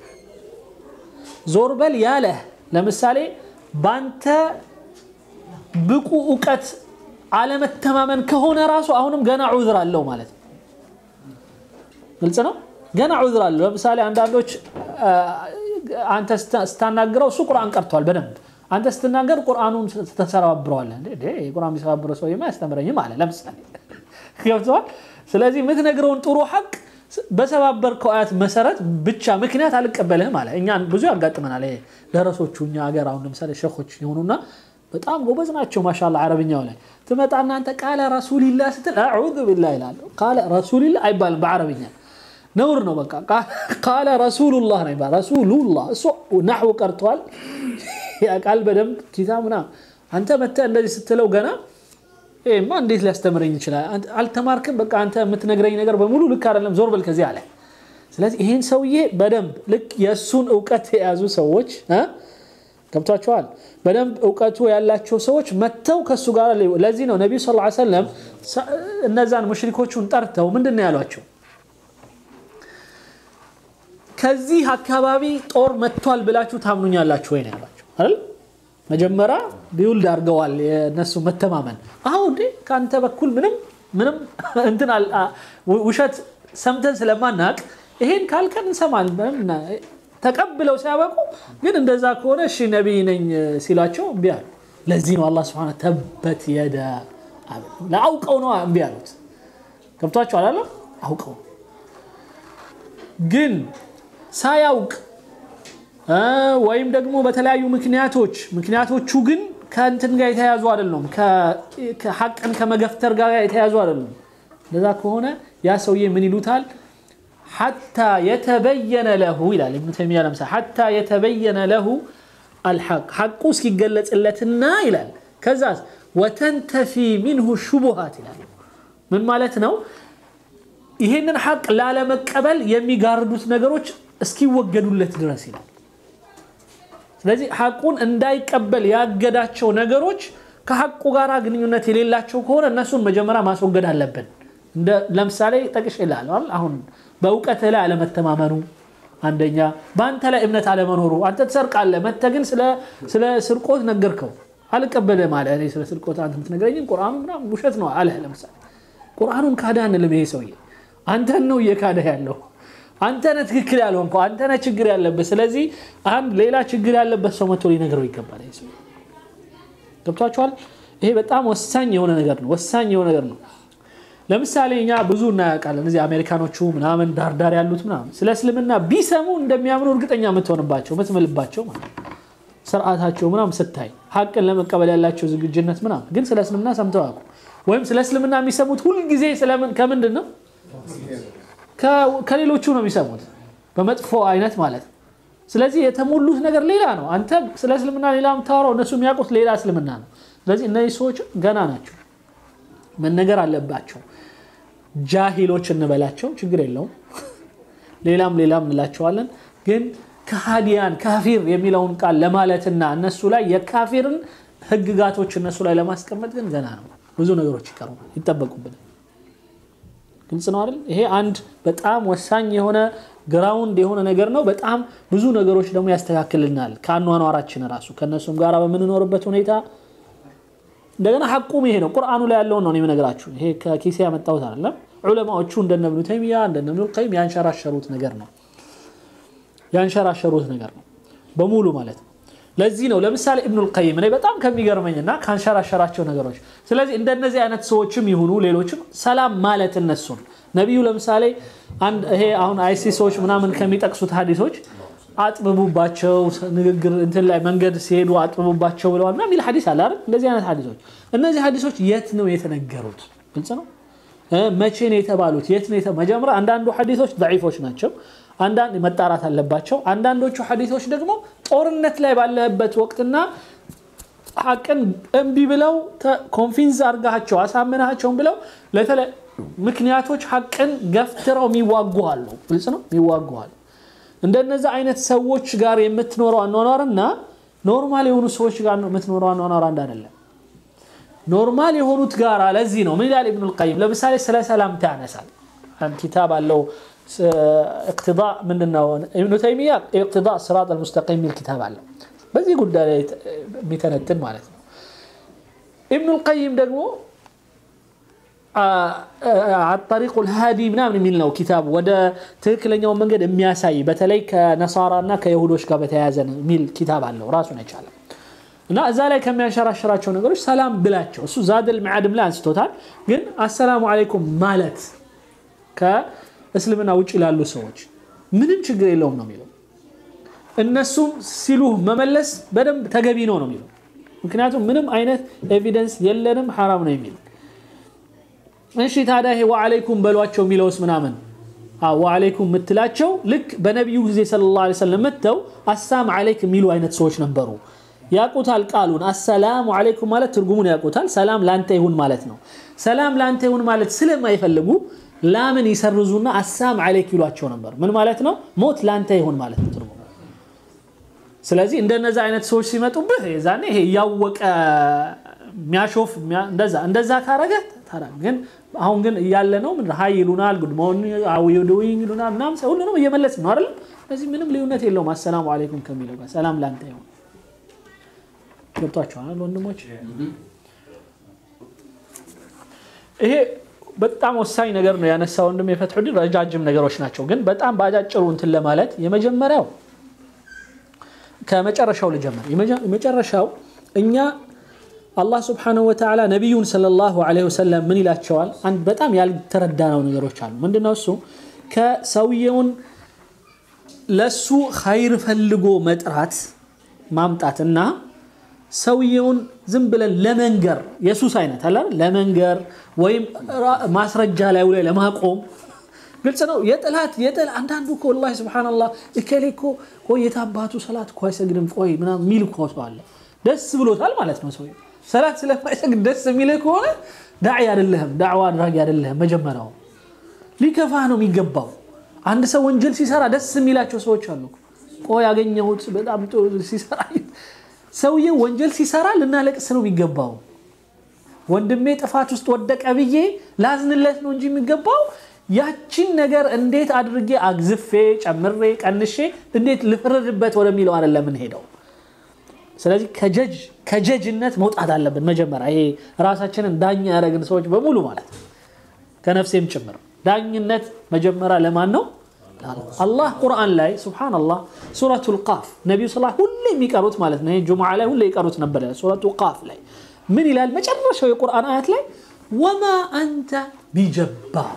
ዞር በል ያለ ለምሳሌ ባንተ ብቁ እውቀት አለመተማመን ከሆነ ራሱ አሁንም ገና ዑዝር አለው ማለት ነው። ግልጽ ነው። ገና ዑዝር አለው። ለምሳሌ አንዳንዶች አንተ ስታናግረው እሱ ቁርአን ቀርቷል በደንብ አንተ ስትናገር ቁርአኑን ተሰባብረዋለህ። ቁርአን የሚሰባብረው ሰው አያስተምረኝም አለ ለምሳሌ ገብተዋል። ስለዚህ የምትነግረውን ጥሩ ሐቅ በሰባበርከው አያት መሰረት ብቻ ምክንያት አልቀበልህም አለ። እኛ ብዙ ያጋጥመናል። ደረሶቹ እኛ ሀገር አሁን ለምሳሌ ሸኾች የሆኑና በጣም ጎበዝ ናቸው። ማሻላ አረብኛው ላይ ትመጣና አንተ ቃለ ረሱሊላ ስትል አዑዙ ቢላ ይላሉ። ቃለ ረሱሊላ አይባልም በአረብኛ ነውር ነው። በቃ ቃለ ረሱሉላህ ነው ይባል። ረሱሉላህ እሱ ናሕው ቀርቷል። ያ ቃል በደንብ ኪታብ ምናምን አንተ መተህ እንደዚህ ስትለው ገና ይሄማ እንዴት ሊያስተምረኝ ይችላል? አልተማርክም። በቃ አንተ የምትነግረኝ ነገር በሙሉ ልክ አይደለም፣ ዞር በል ከዚህ አለ። ስለዚህ ይሄን ሰውዬ በደንብ ልክ የእሱን እውቀት የያዙ ሰዎች ገብቷቸዋል። በደንብ እውቀቱ ያላቸው ሰዎች መጥተው ከእሱ ጋር ለዚህ ነው ነቢዩ ሰለላሁ ዐለይሂ ወሰለም እነዛን ሙሽሪኮቹን ጠርተው ምንድን ነው ያሏቸው? ከዚህ አካባቢ ጦር መጥቷል ብላችሁ ታምኑኛላችሁ ወይ ነው ያሏቸው አይደል? መጀመሪያ ቢውልድ አድርገዋል የነሱ መተማመን። አሁ እንዴ ከአንተ በኩል ምንም ምንም እንትን ውሸት ሰምተን ስለማናቅ ይሄን ካልከን እንሰማል ተቀብለው ሲያበቁ ግን እንደዛ ከሆነ እሺ ነቢይ ነኝ ሲሏቸው እምቢ አሉ። ለዚህ ነው አላህ ስብሐነ ተበት የዳ ለአውቀው ነው እምቢ አሉት። ገብቷቸው አላለ አውቀው ግን ሳያውቅ ወይም ደግሞ በተለያዩ ምክንያቶች ምክንያቶቹ ግን ከእንትን ጋር የተያዙ አይደሉም፣ ሐቅን ከመገፍተር ጋር የተያዙ አይደሉም። እንደዛ ከሆነ ያ ሰውዬ ምን ይሉታል? ሐታ የተበየነ ለሁ ይላል ኢብኑ ተይሚያ ለምሳሌ ሐታ የተበየነ ለሁ አልሐቅ ሐቁ እስኪገለጽለትና ይላል ከዛስ ወተንተፊ ሚንሁ ሹቡሃት ይላል ምን ማለት ነው ይህንን ሐቅ ላለመቀበል የሚጋርዱት ነገሮች እስኪወገዱለት ድረስ ይላል። ስለዚህ ሐቁን እንዳይቀበል ያገዳቸው ነገሮች ከሐቁ ጋር ግንኙነት የሌላቸው ከሆነ እነሱን መጀመሪያ ማስወገድ አለብን። ለምሳሌ ጠቅሽ ይላል አሁን በእውቀትህ ላይ አለመተማመኑ አንደኛ፣ በአንተ ላይ እምነት አለመኖሩ። አንተ ትሰርቃለህ፣ መተህ ግን ስለ ስርቆት ነገርከው አልቀበልህም አለ። እኔ ስለ ስርቆት አንተ የምትነግረኝን ቁርአኑ ምናምን ውሸት ነው አለህ። ለምሳሌ ቁርአኑን ካዳ አንልም። ይሄ ሰውዬ አንተን ነው እየካደህ ያለው። አንተ ነህ ትክክል ያልሆንከው፣ አንተ ነህ ችግር ያለበት። ስለዚህ አንድ ሌላ ችግር ያለበት ሰው መጥቶ ሊነግረው ይገባል። ይሄ ሰው ገብቷችኋል? ይሄ በጣም ወሳኝ የሆነ ነገር ነው። ወሳኝ የሆነ ነገር ነው። ለምሳሌ እኛ ብዙ እናያውቃለን። እዚህ አሜሪካኖቹ ምናምን ዳርዳር ያሉት ምናምን ስለ እስልምና ቢሰሙ እንደሚያምኑ እርግጠኛ የምትሆንባቸው የምትምልባቸው ማለት ስርዓታቸው ምናምን ስታይ ሀቅን ለመቀበል ያላቸው ዝግጁነት ምናምን፣ ግን ስለ እስልምና ሰምተው አያውቁም። ወይም ስለ እስልምና የሚሰሙት ሁልጊዜ ከምንድን ነው? ከሌሎቹ ነው የሚሰሙት፣ በመጥፎ አይነት ማለት ነው። ስለዚህ የተሞሉት ነገር ሌላ ነው። አንተ ስለ እስልምና ሌላ የምታወራው፣ እነሱ የሚያውቁት ሌላ እስልምና ነው። ስለዚህ እነዚህ ሰዎች ገና ናቸው፣ መነገር አለባቸው። ጃሂሎች እንበላቸው ችግር የለውም። ሌላም ሌላም እንላቸዋለን። ግን ከሃዲያን ካፊር የሚለውን ቃል ለማለትና እነሱ ላይ የካፊርን ህግጋቶች እነሱ ላይ ለማስቀመጥ ግን ገና ነው። ብዙ ነገሮች ይቀሩናል፣ ይጠበቁብናል። ግልጽ ነው አይደል? ይሄ አንድ በጣም ወሳኝ የሆነ ግራውንድ የሆነ ነገር ነው። በጣም ብዙ ነገሮች ደግሞ ያስተካክልናል ከአኗኗራችን ራሱ ከእነሱም ጋር በምንኖርበት ሁኔታ እንደገና ሐቁም ይሄ ነው። ቁርአኑ ላይ ያለውን ነው የምነግራችሁ። ይሄ ከኪሴ ያመጣሁት አይደለም። ዑለማዎቹ እንደነ ኢብኑ ተይሚያ እንደነ ኢብኑ ቀይም ያንሸራሸሩት ነገር ነው ያንሸራሸሩት ነገር ነው በሙሉ ማለት ነው። ለዚህ ነው ለምሳሌ ኢብኑ ቀይም እኔ በጣም ከሚገርመኝና ካንሸራሸራቸው ነገሮች ስለዚህ እንደነዚህ አይነት ሰዎችም ይሁኑ ሌሎችም ሰላም ማለት እነሱን ነቢዩ ለምሳሌ አንድ ይሄ አሁን አይሲ ሰዎች ምናምን ከሚጠቅሱት ሀዲሶች አጥብቡባቸው ንግግር እንትን ላይ መንገድ ሲሄዱ አጥብቡባቸው ብለዋል እና የሚል ሀዲስ አለ አይደል? እንደዚህ አይነት ሀዲሶች እነዚህ ሀዲሶች የት ነው የተነገሩት? ግልጽ ነው። መቼ ነው የተባሉት? የት ነው መጀመሪያ አንዳንዱ ሀዲሶች ضعيፎች ናቸው። አንዳንድ መጣራት አለባቸው። አንዳንዶቹ ሀዲሶች ደግሞ ጦርነት ላይ ባለበት ወቅትና ሀቅን እምቢ ብለው ኮንፊንስ አርጋቸው አሳምናቸውን ብለው ለተለያዩ ምክንያቶች ሀቅን ገፍትረው የሚዋጉ አሉ። ግልጽ ነው የሚዋጉ አሉ። እንደነዚህ አይነት ሰዎች ጋር የምትኖረው አኗኗርና ኖርማል የሆኑ ሰዎች ጋር የምትኖረው አኗኗር አንድ አይደለም። ኖርማል የሆኑት ጋር ለዚህ ነው ምን ይላል ኢብኑል ቀይም ለምሳሌ ስለ ሰላምታ ያነሳል። ኪታብ አለው እቅትዳ ምንድነው ኢብኑ ተይሚያ እቅትዳ ሲራጥ አልሙስተቂም የሚል ኪታብ አለው በዚህ ጉዳይ ላይ የሚተነትን ማለት ነው። ኢብኑል ቀይም ደግሞ አጠሪቁል ሃዲ ምናምን የሚል ነው ኪታብ ወደ ትክክለኛው መንገድ የሚያሳይ በተለይ ከነሳራ እና ከይሁዶች ጋር በተያያዘ የሚል ኪታብ አለው ራሱን የቻለ እና እዛ ላይ ከሚያንሸራሽራቸው ነገሮች ሰላም ብላቸው እሱ ዛደል መዓድም ላይ አንስቶታል። ግን አሰላሙ አለይኩም ማለት ከእስልምና ውጭ ላሉ ሰዎች ምንም ችግር የለውም ነው የሚለው። እነሱም ሲሉህ መመለስ በደንብ ተገቢ ነው ነው የሚለው። ምክንያቱም ምንም አይነት ኤቪደንስ የለንም ሐራም ነው የሚል እሺ ታዲያ ይሄ ወዓለይኩም በሏቸው የሚለውስ ምናምን ወዓለይኩም የምትላቸው ልክ በነቢዩ ጊዜ ሰለላሁ ዐለይሂ ወሰለም መጥተው አሳም አለይክ የሚሉ አይነት ሰዎች ነበሩ። ያቁታል ቃሉን አሰላሙ አለይኩም ማለት ትርጉሙን ያቁታል። ሰላም ላንተ ይሁን ማለት ነው። ሰላም ላንተ ይሁን ማለት ስለማይፈልጉ ላምን ይሰርዙና አሳም አለይክ ይሏቸው ነበር። ምን ማለት ነው? ሞት ላንተ ይሁን ማለት ነው ትርጉሙ። ስለዚህ እንደነዛ አይነት ሰዎች ሲመጡብህ ዛኔ ይሄ እያወቀ የሚያሾፍ እንደዛ እንደዛ ካረገ ግን አሁን ግን እያለ ነው ምን ሀይ ይሉናል፣ ጉድ ሞርኒንግ አው ዩ ዱዊንግ ይሉናል ምናምን ሁሉንም እየመለስ ነው አይደል? ስለዚህ ምንም ልዩነት የለውም አሰላሙ አለይኩም ከሚለው ጋር ሰላም ላንተ ይሁን። ገብቷችኋል ወንድሞች? ይሄ በጣም ወሳኝ ነገር ነው ያነሳ ወንድም የፈትሑዲን ረጃጅም ነገሮች ናቸው፣ ግን በጣም በአጫጭሩ እንትን ለማለት የመጀመሪያው ከመጨረሻው ልጀምር። የመጨረሻው እኛ አላህ ስብሓነሁ ወተዓላ ነቢዩን ሰለላሁ ዐለይሂ ወሰለም ምን ይላቸዋል? አንድ በጣም ያልተረዳነው ነገሮች አሉ። ምንድነው እሱ? ከሰውየውን ለሱ ኸይር ፈልጎ መጥራት ማምጣትና ሰውየውን ዝም ብለን ለመንገር የሱስ አይነት አለ ለመንገር ወይም ማስረጃ ላይ ላይ ለማቆም ግልጽ ነው። የጥላት የጥል አንዳንዱ እኮ ወላሂ ሱብሓነላህ እከሌ እኮ ቆይ የታባቱ ሰላት እኮ አይሰግድም ቆይ ምናምን የሚል እኮ ሰው አለ። ደስ ብሎታል ማለት ነው ሰውየው ሰላት ስለማይሰግድ ደስ የሚልህ ከሆነ ዳዒ አይደለህም፣ ዳዕዋ አድራጊ አይደለህም። መጀመሪያው ሊከፋህ ነው የሚገባው። አንድ ሰው ወንጀል ሲሰራ ደስ የሚላቸው ሰዎች አሉ። ቆይ ያገኘሁት በጣም ሲሰራ ሰውዬው ወንጀል ሲሰራ ልናለቅስ ነው የሚገባው። ወንድሜ ጥፋት ውስጥ ወደቀ ብዬ ላዝንለት ነው እንጂ የሚገባው ያቺን ነገር እንዴት አድርጌ አግዝፌ ጨምሬ ቀንሼ እንዴት ልፍረድበት ወደሚለው አይደለም የምንሄደው። ስለዚህ ከጀጅ ከጀጅነት መውጣት አለብን መጀመሪያ። ይሄ ራሳችንን ዳኛ ያደረግን ሰዎች በሙሉ ማለት ነው ከነፍሴም ጭምር ዳኝነት መጀመሪያ ለማን ነው? አላህ ቁርአን ላይ ሱብሓነላህ ሱረቱል ቃፍ ነቢዩ ስ ሁሌ የሚቀሩት ማለት ነው። ጁሙዓ ላይ ሁሌ ይቀሩት ነበር። ሱረቱ ቃፍ ላይ ምን ይላል? መጨረሻው የቁርአን አያት ላይ ወማ አንተ ቢጀባር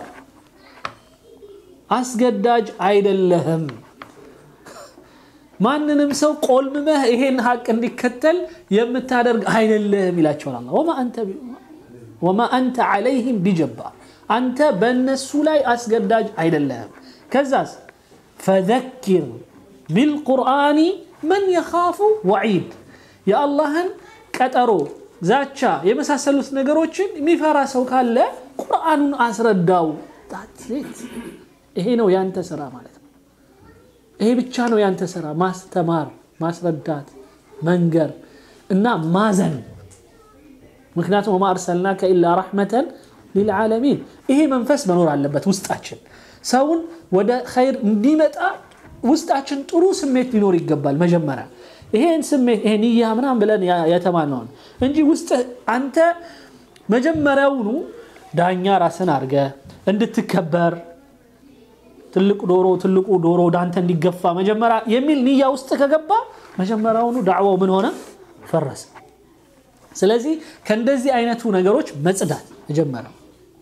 አስገዳጅ አይደለህም። ማንንም ሰው ቆልምመህ ይሄን ሀቅ እንዲከተል የምታደርግ አይደለህም ይላቸዋል አላህ። ወማ አንተ ዓለይህም ቢጀባር አንተ በእነሱ ላይ አስገዳጅ አይደለህም። ከዛስ ፈዘኪር ቢልቁርአኒ መን የኻፉ ወዒድ የአላህን ቀጠሮ ዛቻ የመሳሰሉት ነገሮችን የሚፈራ ሰው ካለ ቁርአኑን አስረዳው። ይሄ ነው ያንተ ስራ ማለት ነው። ይሄ ብቻ ነው ያንተ ስራ፣ ማስተማር፣ ማስረዳት፣ መንገር እና ማዘን። ምክንያቱም ወማ አርሰልናከ ኢላ ረሕመተን ሊልዓለሚን። ይሄ መንፈስ መኖር አለበት ውስጣችን። ሰውን ወደ ኸይር እንዲመጣ ውስጣችን ጥሩ ስሜት ሊኖር ይገባል። መጀመሪያ ይሄን ስሜት ይሄ ንያ ምናምን ብለን የተማነውን እንጂ ውስጥ አንተ መጀመሪያውኑ ዳኛ ራስን አድርገ እንድትከበር ትልቁ ዶሮ ትልቁ ዶሮ ወደ አንተ እንዲገፋ መጀመሪያ የሚል ንያ ውስጥ ከገባ መጀመሪያውኑ ዳዕዋው ምን ሆነ? ፈረሰ። ስለዚህ ከእንደዚህ አይነቱ ነገሮች መጽዳት መጀመሪያው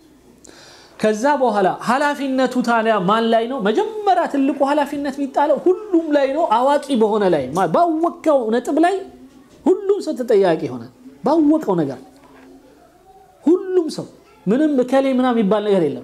ከዛ በኋላ ኃላፊነቱ ታዲያ ማን ላይ ነው? መጀመሪያ ትልቁ ኃላፊነት የሚጣለው ሁሉም ላይ ነው። አዋቂ በሆነ ላይ ባወቀው ነጥብ ላይ ሁሉም ሰው ተጠያቂ ሆነ። ባወቀው ነገር ሁሉም ሰው ምንም እከሌ ምናምን የሚባል ነገር የለም።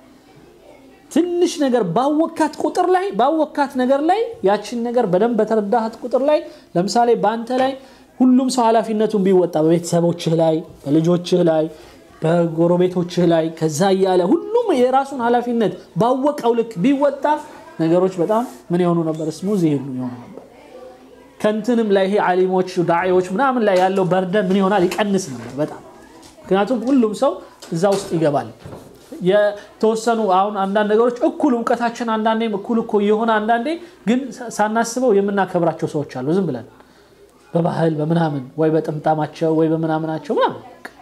ትንሽ ነገር ባወካት ቁጥር ላይ ባወካት ነገር ላይ ያችን ነገር በደንብ በተረዳሃት ቁጥር ላይ ለምሳሌ በአንተ ላይ ሁሉም ሰው ኃላፊነቱን ቢወጣ በቤተሰቦችህ ላይ፣ በልጆችህ ላይ በጎረቤቶችህ ላይ ከዛ እያለ ሁሉም የራሱን ኃላፊነት ባወቀው ልክ ቢወጣ ነገሮች በጣም ምን የሆኑ ነበር? ስሙዝ ይሄዱ የሆኑ ነበር። ከንትንም ላይ ይሄ ዓሊሞች ዳዒዎች ምናምን ላይ ያለው በርደን ምን ይሆናል? ይቀንስ ነበር በጣም ምክንያቱም ሁሉም ሰው እዛ ውስጥ ይገባል። የተወሰኑ አሁን አንዳንድ ነገሮች እኩል እውቀታችን አንዳንዴም እኩል እኮ የሆነ አንዳንዴ ግን ሳናስበው የምናከብራቸው ሰዎች አሉ። ዝም ብለን በባህል በምናምን ወይ በጥምጣማቸው ወይ በምናምናቸው ምናምን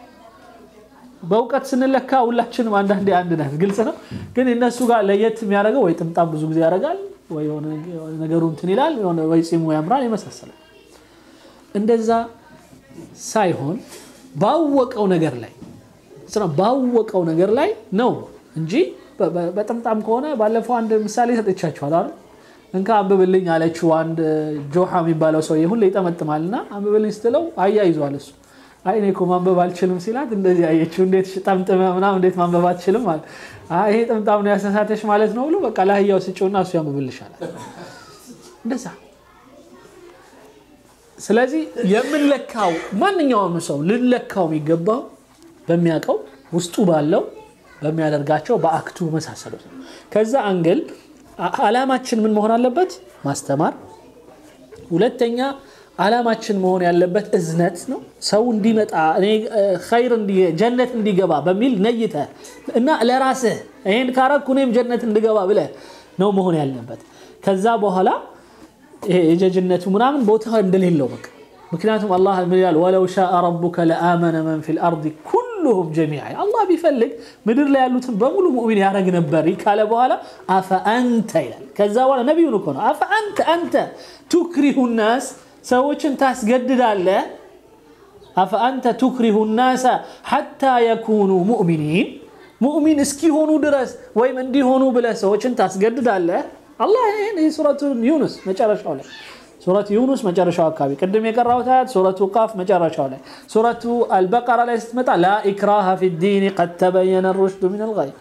በእውቀት ስንለካ ሁላችንም አንዳንዴ አንድ ነን፣ ግልጽ ነው። ግን እነሱ ጋር ለየት የሚያደርገው ወይ ጥምጣም ብዙ ጊዜ ያደርጋል፣ ወይ ነገሩ እንትን ይላል፣ ወይ ጺሙ ያምራል፣ የመሳሰለ እንደዛ ሳይሆን ባወቀው ነገር ላይ ባወቀው ነገር ላይ ነው እንጂ በጥምጣም ከሆነ ባለፈው አንድ ምሳሌ ሰጥቻችኋል አይደል? እንካ አንብብልኝ አለችው። አንድ ጆሃ የሚባለው ሰው ሁሌ ይጠመጥማል እና አንብብልኝ ስትለው አያይዟል እሱ አይ እኔ እኮ ማንበብ አልችልም ሲላት እንደዚህ አየችው። እንዴት ጠምጥመ ምናምን እንዴት ማንበብ አትችልም ማለት ይሄ ጥምጣም ነው ያሳሳተሽ ማለት ነው ብሎ በቃ ለአህያው ስጪውና እሱ ያንብብልሻል። እንደዛ ስለዚህ የምንለካው ማንኛውም ሰው ልንለካው የሚገባው በሚያውቀው ውስጡ ባለው በሚያደርጋቸው በአክቱ መሳሰሉት ነው። ከዛ አንግል አላማችን ምን መሆን አለበት? ማስተማር። ሁለተኛ አላማችን መሆን ያለበት እዝነት ነው። ሰው እንዲመጣ ኸይር ጀነት እንዲገባ በሚል ነይተ እና ለራስህ ይሄን ካረኩ እኔም ጀነት እንድገባ ብለህ ነው መሆን ያለበት። ከዛ በኋላ ይሄ የጀጅነቱ ምናምን ቦታ እንደሌለው በቃ ምክንያቱም አላህ ምን ይላል? ወለው ሻአ ረቡከ ለአመነ መን ፊል አርዲ ኩሉሁም ጀሚዓ አላህ ቢፈልግ ምድር ላይ ያሉትን በሙሉ ሙእሚን ያደረግ ነበር ካለ በኋላ አፈአንተ ይላል። ከዛ በኋላ ነቢዩን እኮ ነው አፈአንተ አንተ ቱክሪሁ ናስ ሰዎችን ታስገድዳለህ። አፈአንተ ቱክሪሁ ናሰ ሐታ የኩኑ ሙእሚኒን ሙእሚን እስኪሆኑ ድረስ ወይም እንዲሆኑ ብለህ ሰዎችን ታስገድዳለህ። አላህ ይህን ሱረቱ ዩኑስ መጨረሻው ላይ ሱረት ዩኑስ መጨረሻው አካባቢ ቅድም የቀራሁት አያት ሱረቱ ቃፍ መጨረሻው ላይ ሱረቱ አልበቀራ ላይ ስትመጣ ላ ኢክራሃ ፊ ዲን ቀድ ተበየነ ሩሽዱ ሚን አልገይ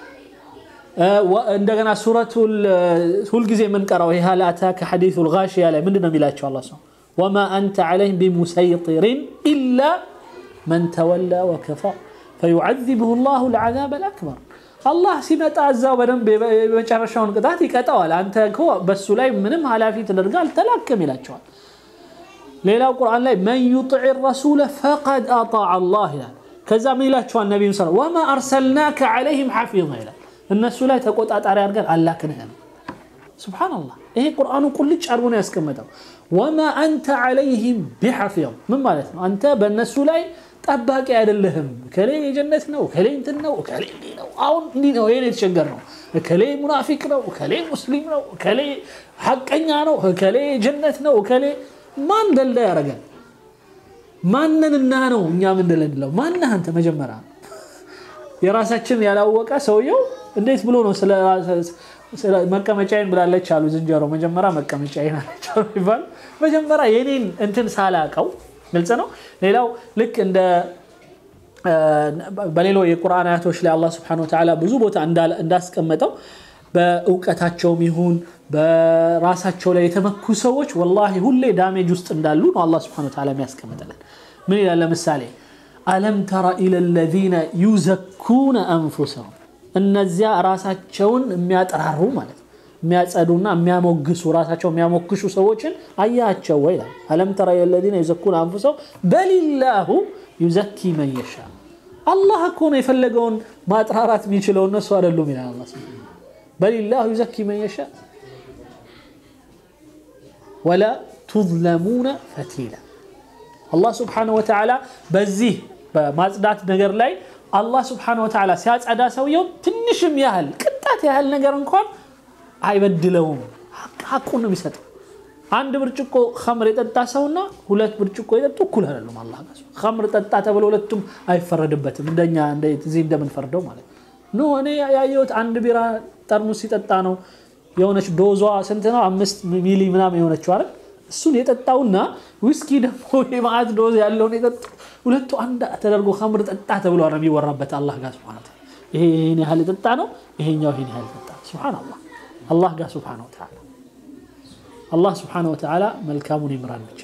እንደገና ሱረቱ ሁልጊዜ የምንቀራው ይህ ሀል አታከ ሐዲሱ ልጋሽያ ላይ ምንድን ነው የሚላቸው አላ ሰው ወማ አንተ ዓለይህም ቢሙሰይጢሪን ኢላ መን ተወላ ወከፈር ፈዩዓዚብሁ ላሁ ልዓዛብ አልአክበር አላህ ሲመጣ እዛው በደንብ የመጨረሻውን ቅጣት ይቀጣዋል። አንተ እኮ በሱ ላይ ምንም ኃላፊ ተደርጋ አልተላክም ይላቸዋል። ሌላው ቁርአን ላይ መን ዩጢዕ ረሱለ ፈቀድ አጣዕ አላህ ይላል። ከዛ ምን ይላቸዋል ነቢዩ ስ ወማ አርሰልናከ ዓለይህም ሓፊظ ይላል። እነሱ ላይ ተቆጣጣሪ አድርገን አላክንህም። ሱብሓነላህ ይሄ ቁርአኑ ቁልጭ አድርጎ ነው ያስቀመጠው። ወማ አንተ ዓለይህም ቢሐፊظ ምን ማለት ነው? አንተ በእነሱ ላይ ጠባቂ አይደለህም። እከሌ የጀነት ነው፣ እከሌ እንትን ነው፣ እከሌ እንዲህ ነው፣ አሁን እንዲህ ነው፣ ይሄን የተቸገር ነው፣ እከሌ ሙናፊቅ ነው፣ እከሌ ሙስሊም ነው፣ እከሌ ሐቀኛ ነው፣ እከሌ ጀነት ነው፣ እከሌ ማን ደልዳ ያደርጋል? ማንንና ነው እኛ ምን ደለንለው? ማነህ አንተ? መጀመሪያ የራሳችን ያላወቀ ሰውየው እንዴት ብሎ ነው ስለ መቀመጫዬን ብላለች አሉ ዝንጀሮ። መጀመሪያ መቀመጫዬን አለች አሉ ይባል መጀመሪያ የኔን እንትን ሳላቀው ግልጽ ነው። ሌላው ልክ እንደ በሌሎ የቁርአን አያቶች ላይ አላህ ስብሐነሁ ወተዓላ ብዙ ቦታ እንዳስቀመጠው በእውቀታቸውም ይሁን በራሳቸው ላይ የተመኩ ሰዎች ወላሂ ሁሌ ዳሜጅ ውስጥ እንዳሉ ነው አላህ ስብሐነሁ ወተዓላ የሚያስቀምጥልን። ምን ይላል? ለምሳሌ አለም ተረ ኢለ ለዚነ ዩዘኩነ አንፉሰሁም እነዚያ ራሳቸውን የሚያጠራሩ ማለት ነው የሚያጸዱና የሚያሞግሱ ራሳቸው የሚያሞግሹ ሰዎችን አያቸው ወይ ይላል። አለም ተራ የለዚነ ዩዘኩነ አንፉሰሁም በሊላሁ ዩዘኪ መን የሻ አላህ እኮ ነው የፈለገውን ማጥራራት የሚችለው እነሱ አይደሉም ይላል አላህ በሊላሁ ዩዘኪ መን የሻ ወላ ቱዝለሙነ ፈቲላ አላህ ስብሓነሁ ወተዓላ በዚህ በማጽዳት ነገር ላይ አላህ ስብሓነሁ ወተዓላ ሲያጸዳ ሰውየው ትንሽም ያህል ቅጣት ያህል ነገር እንኳን አይበድለውም። ሐቁን ነው የሚሰጠው። አንድ ብርጭቆ ከምር የጠጣ ሰውና ሁለት ብርጭቆ የጠጡ እኩል አይደሉም። አላህ ጋር ከምር ጠጣ ተብሎ ሁለቱም አይፈረድበትም። እንደኛ እዚህ እንደምንፈርደው ማለት ኖ እኔ ያየሁት አንድ ቢራ ጠርሙስ ሲጠጣ ነው የሆነች ዶዟ ስንት ነው? አምስት ሚሊ ምናምን የሆነችው አይደል? እሱን የጠጣውና ዊስኪ ደግሞ የማዕት ዶዝ ያለውን የጠጡ ሁለቱ አንድ ተደርጎ ከምር ጠጣ ተብሎ ነው የሚወራበት አላህ ጋር ሱብሓነሁ ወተዓላ። ይሄ ይሄን ያህል የጠጣ ነው፣ ይሄኛው ይሄን ያህል የጠጣ ነው። ሱብሓነላህ አላህ ጋር ሱብሓነሁ ወተዓላ አላህ ሱብሓነሁ ወተዓላ መልካሙን ይምራን ብቻ።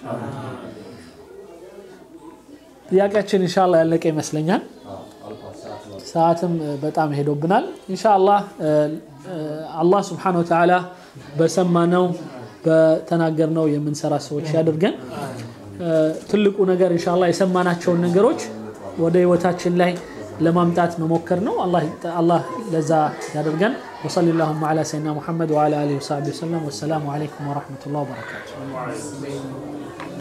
ጥያቄያችን ኢንሻአላህ ያለቀ ይመስለኛል። ሰዓትም በጣም ሄዶብናል። ኢንሻአላህ አላህ ሱብሓነሁ ወተዓላ በሰማነው በተናገርነው የምንሰራ ሰዎች ያድርገን። ትልቁ ነገር ኢንሻአላህ የሰማናቸውን ነገሮች ወደ ህይወታችን ላይ ለማምጣት መሞከር ነው። አላህ ለዛ ያደርገን። ወሰሊ ላሁማ ዓላ ሰይድና ሙሐመድ ወዓላ አሊሂ ወሰሕቢሂ ወሰለም። ወሰላሙ ዓለይኩም ወረሕመቱላህ ወበረካቱ።